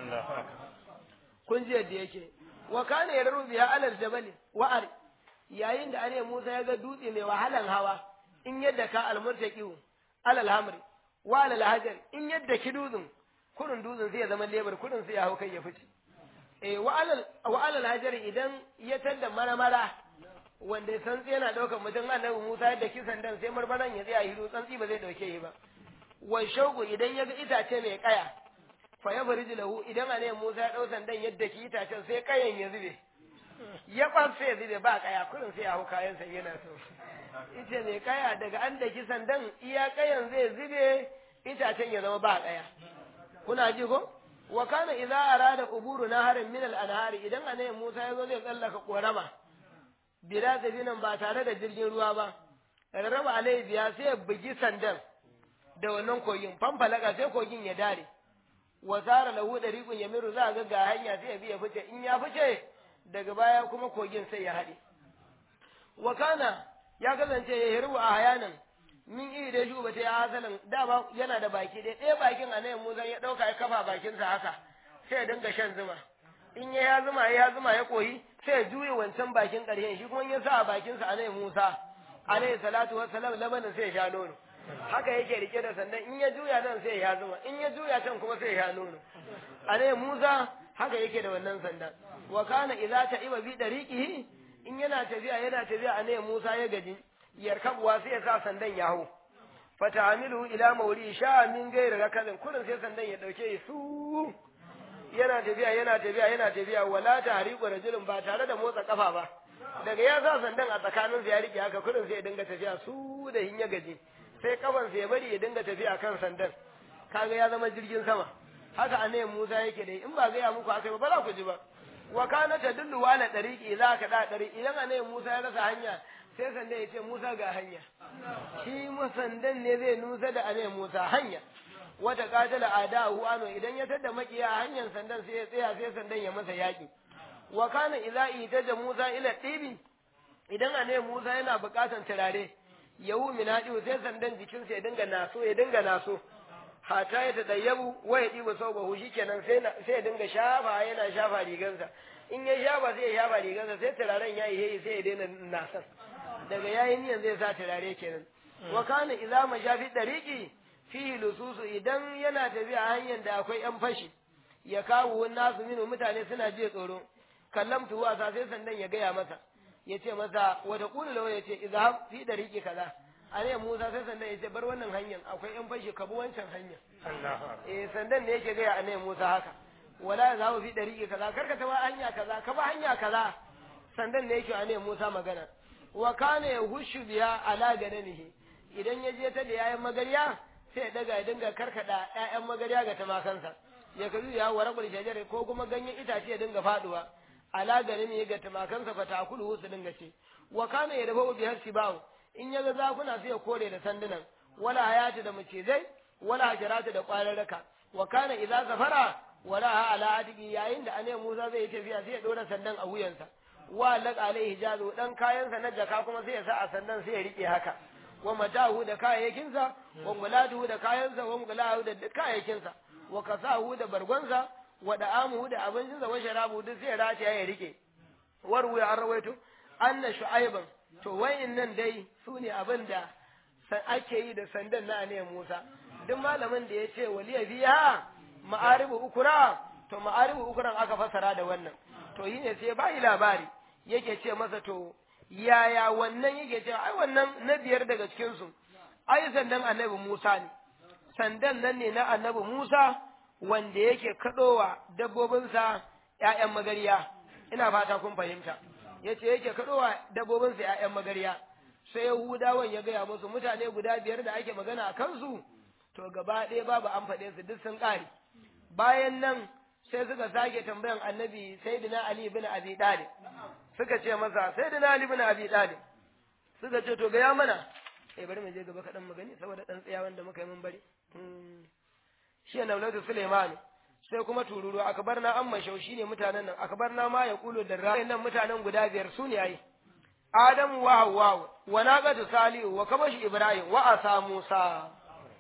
kun ji yadda yake wa kana yarru biha alal jabal wa ar yayin da ane Musa ya ga dutse mai wahalan hawa in yadda ka almurtaqiu alal hamri wa alal hajar in yadda ki dutsen kurun dutsen sai ya zama lebar kurun sai ya hau kai ya fice eh wa alal wa alal hajar idan ya tanda maramara wanda santsi yana daukar mutum annabi Musa yadda kisan dan sai marmaran ya tsaya hiru tsantsi ba zai dauke shi ba wa shauku idan ya ga itace mai kaya fa ya bari lahu idan annabi Musa ya dau sandan yadda ki itacen sai kayan ya zube ya kwafse ya zube ba kaya kurin sai ya hau kayan sa yana so ita mai kaya daga an daki sandan iya kayan zai zube itacen ya zama ba kaya kuna ji ko wa kana idza arada uburu naharin min al-anhari idan annabi Musa ya zo zai tsallaka korama bila sabinan ba tare da jirgin ruwa ba rarraba alai biya sai ya bugi sandan da wannan kogin fanfalaka sai kogin ya dare wa zara lahu dariqun yamiru za ga ga hanya sai ya biya fice in ya fice daga baya kuma kogin sai ya haɗe wa kana ya kasance ya hirbu a hayanan min iri da shuba ta ya hasalan dama yana da baki ɗaya ɗaya bakin a nan Musa ya ɗauka ya kafa bakinsa haka sai ya dinga shan zuma in ya ya zuma ya zuma ya koyi sai ya juye wancan bakin ƙarshen shi kuma ya sa a bakinsa a nan Musa alaihi salatu wassalam labanin sai ya sha nono haka yake rike da sandan in ya juya nan sai ya zuma in ya juya can kuma sai ya sha nono a nan Musa haka yake da wannan sandan wa kana idza ta'iba bi dariqihi in yana tafiya yana tafiya a nan Musa ya gaji yarkabuwa sai ya sa sandan ya hau fata'amilu ila mawri sha min gairi rakazin kullun sai sandan ya dauke su yana tafiya yana tafiya yana tafiya wala tahriqu rajulun ba tare da motsa kafa ba daga ya sa sandan a tsakanin ya rike haka kullun sai ya dinga tafiya su da hin ya gaji sai kafan ya bari ya dinga tafiya kan sandan kaga ya zama jirgin sama haka annabi Musa yake dai in ba ga ya muku haka ba ba za ku ji ba wa kana tadullu ala dariqi za ka da dariqi idan annabi Musa ya rasa hanya sai sandan ya ce Musa ga hanya shi sandan ne zai nusa da annabi Musa hanya wata katala adahu ano idan ya tada makiya hanyar sandan sai ya tsaya sai sandan ya masa yaki wa kana idza itaja Musa ila tibi idan annabi Musa yana buƙatan turare yawu min hadi sai sandan jikinsa ya dinga naso ya dinga naso hata ya tadayyabu wa ya diba saubahu shikenan sai sai ya dinga shafa yana shafa rigansa in ya shafa sai ya shafa rigansa sai turaren yayi yayi sai ya daina nasan daga yayi niyan zai sa turare kenan wa kana idza mashafi dariqi fihi lususu idan yana tafiya hanyar da akwai yan fashi ya kawo nasu minu mutane suna je tsoro kallamtu wasa sai sandan ya gaya masa ya ce masa wata kula lawa ya ce idza fi dariqi kaza a ne Musa sai sandan ya ce bar wannan hanyar akwai yan fashi ka bi wancan hanyar eh sandan ne yake gaya a ne Musa haka wala ya zawo fi dariqi kaza karka ta hanya kaza ka ba hanya kaza sandan ne yake a ne Musa magana wa kana yahushu biya ala gananihi idan ya je ta da yayin magarya sai ya daga ya dinga karkada ƴaƴan magarya ga tamakansa ya kazu ya warqul shajara ko kuma ganyen itace ya dinga faduwa ala gananihi ga tamakansa fa takulu su dinga ce wa kana yadbu bi hasibahu in yaga zakuna sai ya kore da sandunan wala hayati da macizai wala hajaratu da kwararraka wa kana idza zafara wala ala adigi yayin da annabi Musa zai yi tafiya sai ya dora sandan a wuyansa wa laq alaihi jazu dan kayansa na jaka kuma sai ya sa a sandan sai ya rike haka wa matahu da kayayyakinsa wa mulatuhu da kayansa wa mulahu da kayayyakinsa wa kasahu da bargonsa wa da'amuhu da abincinsa wa sharabu duk sai rataya ya rike warwu ya rawaito anna shu'aiban to nan dai su ne abin da ake yi da sandan na ne Musa duk malamin da ya ce waliya biya ma'aribu ukura to ma'aribu ukuran aka fasara da wannan to yi ne sai bai labari yake ce masa to yaya wannan yake ce ai wannan na biyar daga cikin su ai sandan annabi Musa ne sandan nan ne na annabi Musa wanda yake kadowa dabbobinsa ƴaƴan magariya ina fata kun fahimta yace yake kadowa dabbobinsa ƴaƴan magariya sai Yahudawan ya gaya musu mutane guda biyar da ake magana a kansu to gaba ɗaya babu an faɗe su duk sun ƙare bayan nan sai suka sake tambayan annabi sayyidina Ali bin Abi Talib suka ce masa sayyidina Ali bin Abi Talib suka ce to gaya mana eh bari mu je gaba kaɗan magani saboda ɗan tsayawan da muka yi mun bari shi ne Naulatu Suleiman sai kuma tururu akbar na amma shau shine mutanen nan akbar na ma ya kulo da ra nan mutanen guda biyar su ne ai Adamu wa Hawwa wa naqatu Salihu wa kabashi Ibrahim wa asa Musa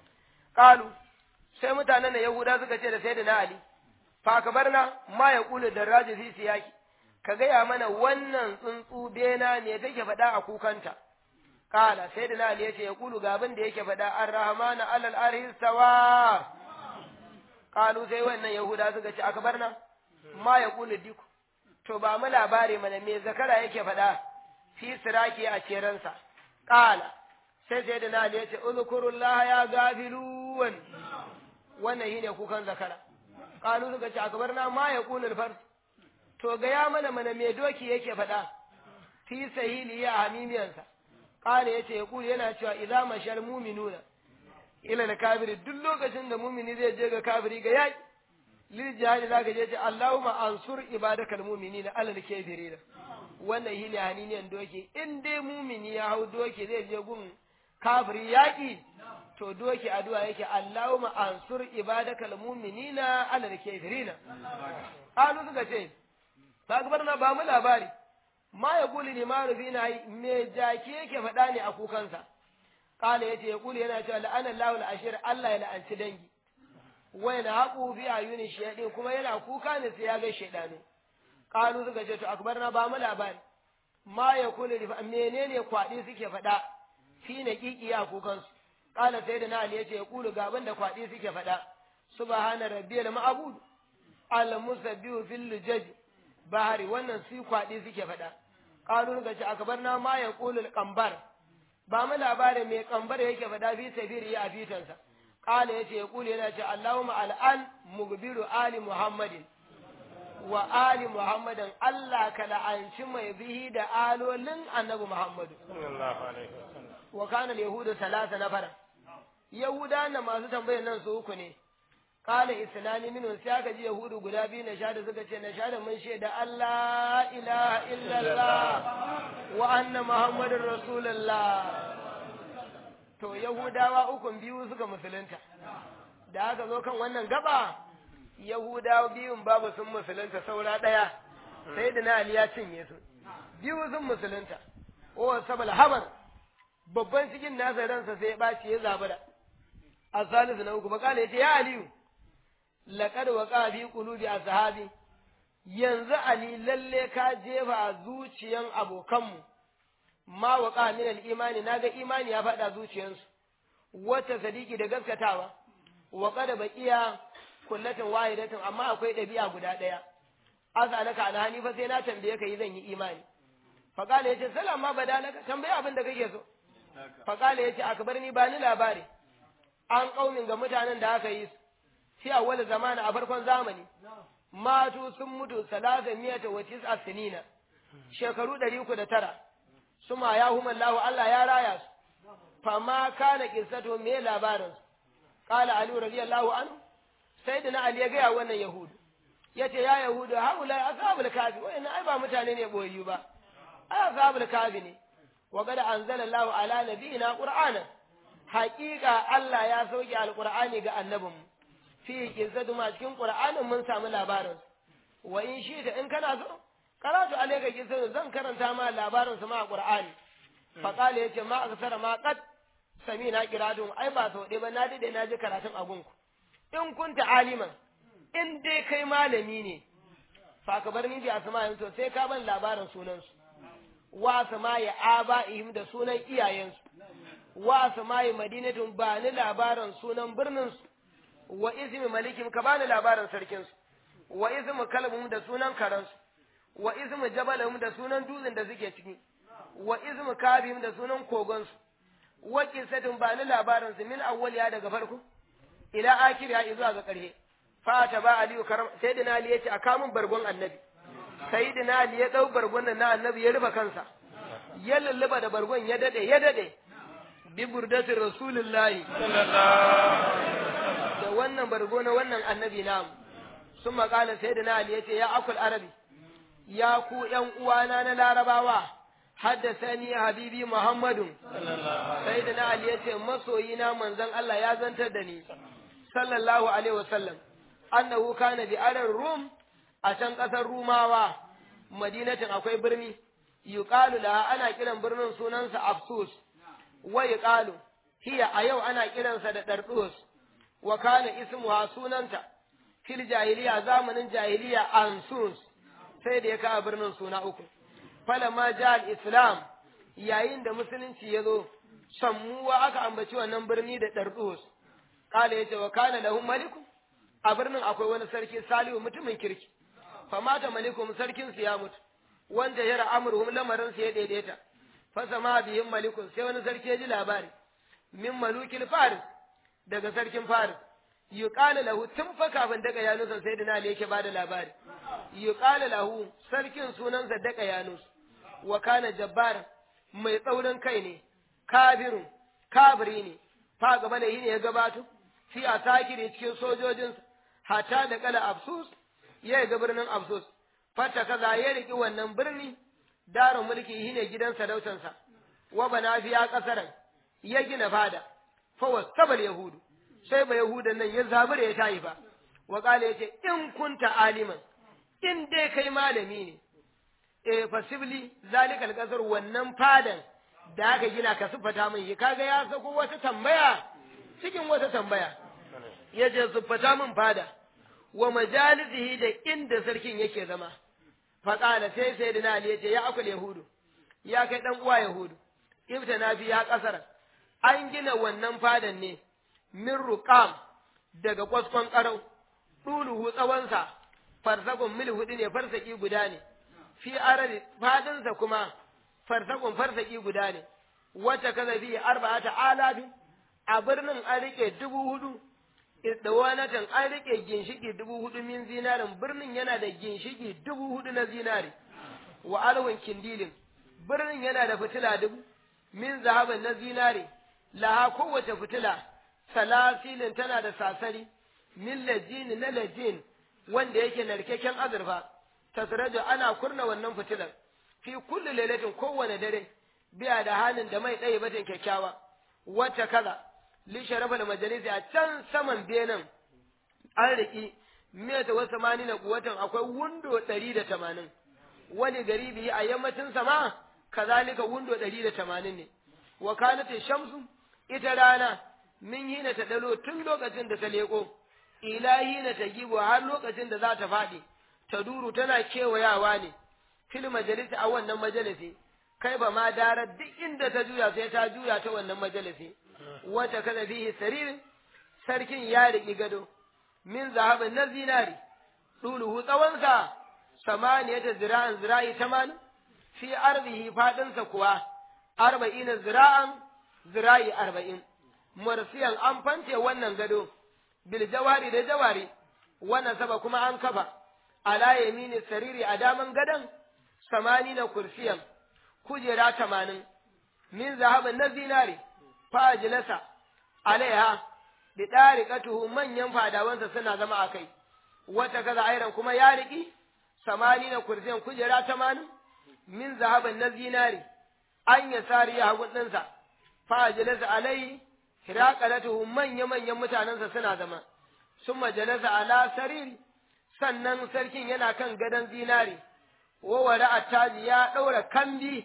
qalu sai mutanen nan Yahuda suka ce da sayyidina Ali fa akbarna ma ya kulo da raji fi siyaki ka gaya mana wannan tsuntsu bena ne take faɗa a kukanta Kala sai da Nali ya ce ya kulu ga abin da yake faɗa ar-rahmanu alal arhi stawa Kalu sai wannan Yahuda suka ce akbarna ma ya kulu diku to ba mu labari mana me zakara yake faɗa fi siraki a ceransa Kala sai sai da Nali ya ce uzkurullah ya gafilun wannan shine kukan zakara Kalu suka ce akbarna ma ya kulu fars to ga ya mana mana me doki yake faɗa fi sahili ya hamimiyansa Kale ya ce ya kuli yana cewa idza mashal mu'minuna ila al kafiri duk lokacin da mu'mini zai je ga kafiri ga yaki lil jihadi zaka je ce Allahumma ansur ibadakal mu'minina ala al kafirin wannan shi ne haniniyan doki in dai mu'mini ya hau doki zai je gun kafiri yaki to doki addu'a yake Allahumma ansur ibadakal mu'minina ala al kafirin Kalu suka ce ba na ba mu labari ma ya kuli ne ma rufi na me jaki yake faɗa ne a kukansa kala yace ya kuli yana cewa la'ana Allahu al-ashir Allah ya la'anci dangi wa yana haqu fi ayuni shayadi kuma yana kuka ne sai ya ga shaydanu kalu suka ce to akbarna ba mu labari ma ya kuli menene kwadi suke faɗa fi na kiki a kukansu kala sai da na Ali yace ya kulu ga abin da kwadi suke faɗa subhana rabbiyal ma'bud al-musabbihu fil lujaj bahari wannan su kwaɗi suke faɗa ƙalun ga ce akabar na ma ya ƙulul ƙambar ba mu labarin mai ƙambar yake faɗa fi safiri a fitansa ƙala ya ce ya ƙuli yana ce Allahumma al'an mugbiru ali Muhammadin wa ali Muhammadin Allah ka la'anci mai bihi da alolin annabi Muhammadu. Wa kana Yahudu salasa na fara. Yahuda na masu tambayar nan su uku ne. kala islami minun sai aka ji yahudu guda biyu na shada suka ce na shada mun shaida Allah ilaha illallah wa anna muhammadin rasulullah to yahudawa ukun biyu suka musulunta da aka zo kan wannan gaba yahudawa biyun babu sun musulunta saura ɗaya sai da na ali ya cinye su biyu sun musulunta o sabal habar babban cikin nasa ransa sai ya ɓaci ya zabura a salisu na uku bakala ya ce ya aliyu laƙar waƙa fi ƙulubi a sahabi yanzu ali lalle ka jefa a zuciyan abokanmu ma waƙa min al-imani naga imani ya faɗa zuciyansu wata sadiki da gaskatawa wa qad baqiya kullatin wahidatin amma akwai ɗabi'a guda ɗaya azalaka alhani fa sai na tambaye ka yi zan yi imani faqala yace salama badalaka tambaye abin da kake so faqala yace akbarni ba ni labari an kaumin ga mutanen da aka yi su fi awwal zamani a farkon zamani matu sun mutu salasa miyata wa tis'a sinina shekaru ɗari uku da tara suma ya huma Allah Allah ya raya su fama kana qissatu me labarin su qala ali radiyallahu anhu sayyidina ali ya ga wannan yahudu yace ya yahudu haula ashabul kafi wayannan ai ba mutane ne boyayyu ba ai ashabul kafi ne wa qad anzala Allah ala nabiyina qur'ana haqiqa Allah ya sauke alqur'ani ga annabinmu fi qissatu ma cikin qur'anin mun samu labarin wa in shi ta in kana so karatu alayka qissatu zan karanta ma labarin su ma a qur'ani fa qala yace ma aksara ma qad samina qiradun ai ba sau ɗaya ba na dade na ji karatun a gunku in kunta aliman in dai kai malami ne fa ka bar ni bi asma'in to sai ka ban labarin sunansu wa asma'i aba'ihim da sunan iyayensu wa asma'i madinatun ba ni labarin sunan birnin su wa ismi malikim ka bani labarin sarkin su wa ismi kalbum da sunan karansu wa ismi jabalum da sunan dutsen da suke ciki wa ismi kabim da sunan kogon su wa qissatun ba ni labarin su min awwaliya daga farko ila akiriya zuwa ga ƙarshe fata ba aliyu karam sayyidina ali yace a kamun bargon annabi sayyidina ali ya dau bargon nan na annabi ya rufe kansa ya lulluba da bargon ya dade ya dade bi burdati rasulullahi da wannan bargo na wannan annabi namu sun makala sayyidina ali yace ya akul arabi ya ku ƴan uwana na larabawa haddasani habibi muhammadun sayyidina ali yace masoyina manzon Allah ya zantar da ni sallallahu alaihi wasallam annahu kana bi arar rum a can kasar rumawa madinatin akwai birni yuqalu laha ana kiran birnin sunansa afsus wa yuqalu hiya a yau ana kiransa da dardus wa kana ismuha sunanta fil jahiliya zamanin jahiliya ansus sai da ya kawo birnin suna uku falamma ja al-islam yayin da musulunci ya zo sammuwa aka ambaci wannan birni da dardus kala yace wa kana lahum maliku a birnin akwai wani sarki salihu mutumin kirki famata malikum sarkin su ya mutu wanda yara amruhum lamarin su ya daidaita fa sama bihim malikun sai wani sarki ya ji labari min malukil faris daga sarkin faris yuqala lahu tun fa kafin daga yanusa sai dina ali yake bada labari yuqala lahu sarkin sunansa daga yanus wa kana jabbar mai tsaurin kai ne kabirun kabiri ne fa gaba da yi ne ya gabato fi a sakiri cikin sojojinsa hata da kala absus ya ga birnin absus fata kaza ya riki wannan birni darin mulki shi ne gidan sarautansa wa bana fiya kasaran ya gina fada fa wasabal yahudu sai ba yahudan nan ya zabura ya tayi fa wa kala yace in kunta aliman in dai kai malami ne eh fasibli zalikal kasar wannan fadan da aka gina ka sufata min kaga ya sako wata tambaya cikin wata tambaya ya ce siffata min fada wa majalisihi da inda sarkin yake zama faƙala sai sai da Ali ya ce ya akul yahudu ya kai ɗan uwa yahudu ibta na fi ya ƙasar an gina wannan fadan ne min ruqam daga kwaskon ƙarau ɗuluhu tsawonsa farsakun mil hudu ne farsaki guda ne fi arari fadinsa kuma farsakun farsaki guda ne wacce kaza fi arba'ata alafi a birnin an rike dubu hudu idawanatan an rike ginshiki dubu hudu min zinarin birnin yana da ginshiki dubu hudu na zinari wa alwin kindilin birnin yana da fitila dubu min zahaban na zinari laha kowace fitila salasilin tana da sasari min lajini na lajin wanda yake narkeken azurfa tasrajo ana kurna wannan fitilar fi kulli lailatin kowane dare biya da halin da mai ɗaya batin kyakkyawa wata kaza li sharafa da majalisi a can saman benin an riƙi miyata wasu mani na kuwatan akwai wundo ɗari da tamanin wani gari biyu a yammacin sama kazalika wundo ɗari da tamanin ne wa kanata shamsu ita rana min hina ta dalo tun lokacin da ta leƙo ila hina ta gibo har lokacin da za ta faɗi ta duru tana kewayawa ne fil majalisi a wannan majalisi kai ba ma dara duk inda ta juya sai ta juya ta wannan majalisi wata kaza fihi sarir sarkin ya riƙi gado min zahabin na zinari ɗuluhu tsawonsa samaniyata zira'an zira'i tamanin fi arzihi faɗinsa kuwa arba'ina zira'an zira'i arba'in mursiyan an fante wannan gado bil jawari da jawari wannan saba kuma an kafa ala yamini sariri a daman gadon samani na kursiyan kujera tamanin min zahabin na zinari fajilasa alaiha da ɗariƙatuhu manyan fadawansa suna zama a kai wata kaza airan kuma ya riƙi samani na kursiyan kujera tamanin min zahabin na zinari an ya sari ya hagu ɗinsa fajilasa alaihi hiraƙalatuhu manya-manyan mutanensa suna zama sun majalasa ala sariri sannan sarkin yana kan gadon zinari wawara attaji ya ɗaura kambi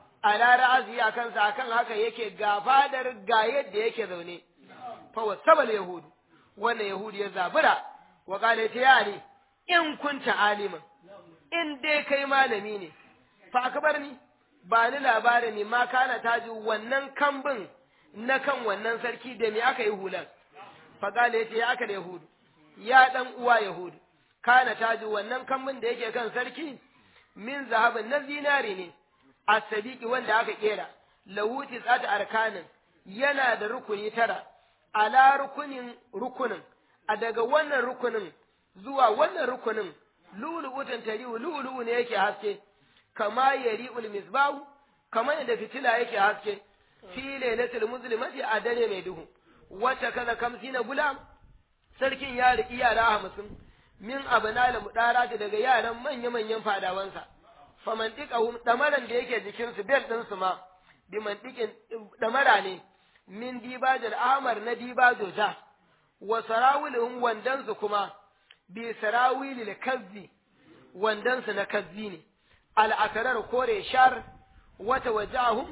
a ra'azi a kansa akan haka yake ga fadar ga yadda yake zaune fa wasabal yahudu wannan yahudi ya zabura wa qala ya ali in kunta aliman in dai kai malami ne fa akbarni ba ni labarin ne ma kana taji wannan kambin na kan wannan sarki da me aka yi hulan fa qala ya aka da yahudu ya dan uwa yahudu kana taji wannan kambin da yake kan sarki min zahabin na zinari ne a sadiki wanda aka kera lawuti tsata arkanin yana da rukuni tara ala rukunin rukunin a daga wannan rukunin zuwa wannan rukunin lulu'utan tarihu lulu'u ne yake haske kama yari'ul misbahu kama yadda fitila yake haske fi lailatul muslimati a dare mai duhu wata kaza kamsina gulam sarkin ya riki yara hamsin min abnal mudarati daga yaran manya-manyan fadawansa faman dikahum damaran da yake jikinsu bel ɗinsu ma bi mantikin damara ne min dibajal ahmar na dibajo ja wa sarawilhum wandansu kuma bi sarawilil kazzi wandansu na kazzi ne al'akarar kore shar wata wajahum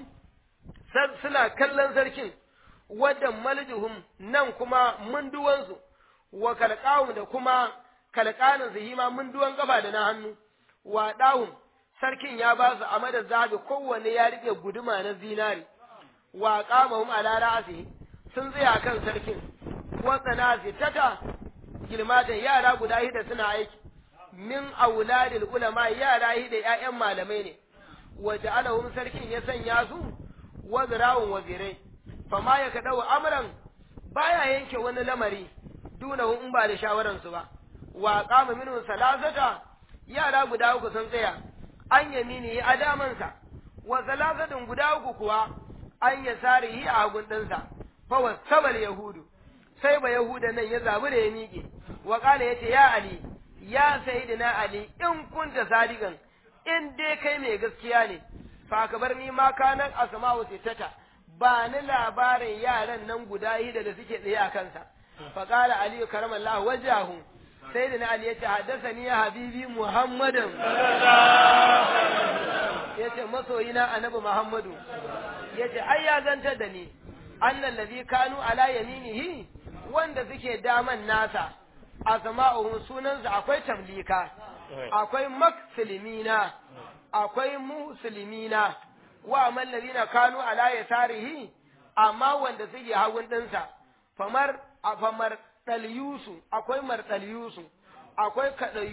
suna kallon sarkin wadda maljuhum nan kuma munduwansu wa kalqahum da kuma kalqanin su hima munduwan gaba da na hannu wa dahum sarkin ya ba su a madar zahabi kowanne ya rike guduma na zinari wa qamahum ala ra'si sun tsaya kan sarkin wa tsanasi tata gilmatan yara guda hida suna aiki min auladil ulama yara hida ƴaƴan malamai ne wa ja'alahum sarkin ya sanya su wazrawun wazirai fama ya kadau amran baya yanke wani lamari dunahu in ba da shawaran su ba wa qama minhu salasata yara guda uku sun tsaya an yamini a damansa wa salasatin guda uku kuwa an ya sarihi a hagun ɗinsa fa wasabal yahudu sai ba yahuda nan ya zabi da ya miƙe wa ƙala ya ce ya ali ya sayyidina ali in kunta sadiqan in dai kai mai gaskiya ne fa ka bar ni ma kanan asma'u sittata ba ni labarin yaran nan guda hida da suke tsaye a kansa fa qala ali karamallahu wajahu sayyidina ali yace haddathani ya habibi muhammadan yace masoyina annabi muhammadu yace ai ya zantar da ni annal ladhi kanu ala yaminihi wanda suke daman nasa asma'uhum sunansu akwai tamlika akwai makfilimina akwai muslimina wa man ladina kanu ala yasarihi amma wanda suke hagun dinsa famar famar dalyusu akwai mardalyusu akwai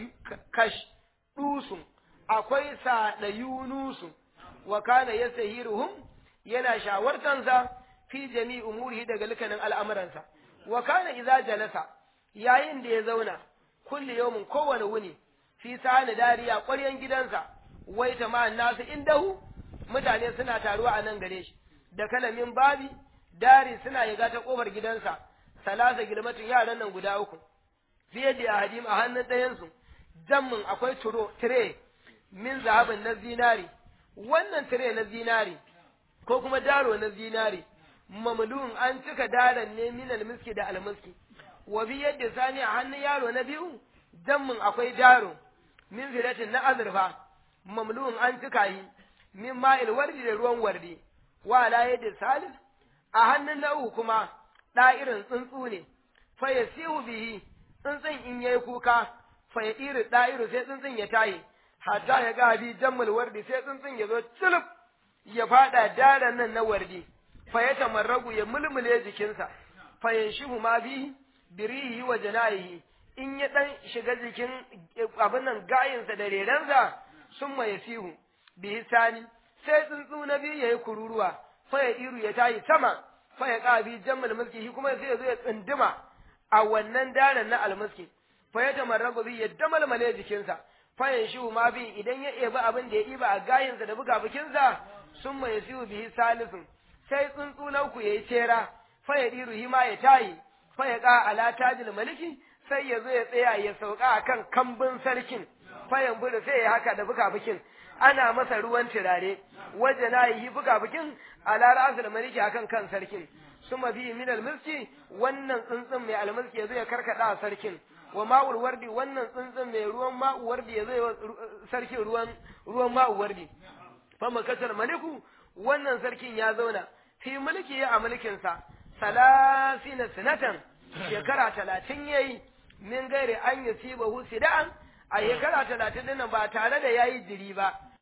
kash dusu akwai sadayunusu wa kana yasahiruhum yana shawartansa fi jami umurihi daga likanin al'amuransa wa kana idza jalasa yayin da ya zauna kulli yawmin kowane wuni fi sani dariya ƙwaryan gidansa wai ta ma'an nasu indahu mutane suna taruwa a nan gare shi da kalamin babi dari suna yaga ta ƙofar gidansa salasa gilmatin yaran nan guda uku fiye da hadim a hannun ɗayansu jammin akwai turo tire min zahabin na zinari wannan tire na zinari ko kuma daro na zinari mamlun an cika daren ne min almiski da almiski wa bi yadda sani a hannun yaro na biyu jammin akwai daro min filatin na azurfa mamlun an cika yi min ma'il wardi da ruwan wardi wa la yadda salis a hannun na uku kuma ɗa'irin tsuntsu ne fa yasihu bihi tsuntsun in yayi kuka fa ya iri ɗa'iru sai tsuntsun ya tayi hatta ya ga bi jammul wardi sai tsuntsun ya zo tsulub ya fada daren nan na wardi fa ya tamarragu ya mulmule jikinsa fa yanshihu ma bihi birihi wa janayihi in ya dan shiga jikin abin nan gayinsa da rerensa sun ya sihu bihi sani sai tsuntsu na biyu ya yi kururuwa fa ya iru ya tayi sama fa ya ƙabi jammal mulki shi kuma sai ya zo ya tsinduma a wannan daren na almuski fa ya tamarragu bi ya damalmale jikinsa fa ya shi ma bi idan ya ebi abin da ya iba a gayinsa da buga bikinsa sun ya sihu bihi salisun sai tsuntsu na uku ya yi cera fa ya ɗiru hima ya tayi fa ya ƙa ala tajil maliki sai ya zo ya tsaya ya sauka a kan kambin sarkin fayan buru sai ya haka da buka-bukin ana masa ruwan turare waje na yi buka-bukin ala ra'asul maliki akan kan sarkin suma bi min almiski wannan tsuntsun mai almiski ya zo ya karkada a sarkin wa ma'ul wardi wannan tsuntsun mai ruwan ma'u wardi ya zo ya sarkin ruwan ruwan ma'u wardi fa makatar maliku wannan sarkin ya zauna fi mulki a mulkinsa salasina sinatan shekara talatin yayi min gairi an yusibahu sida'an a shekara talatin din nan ba tare da yayi jiri ba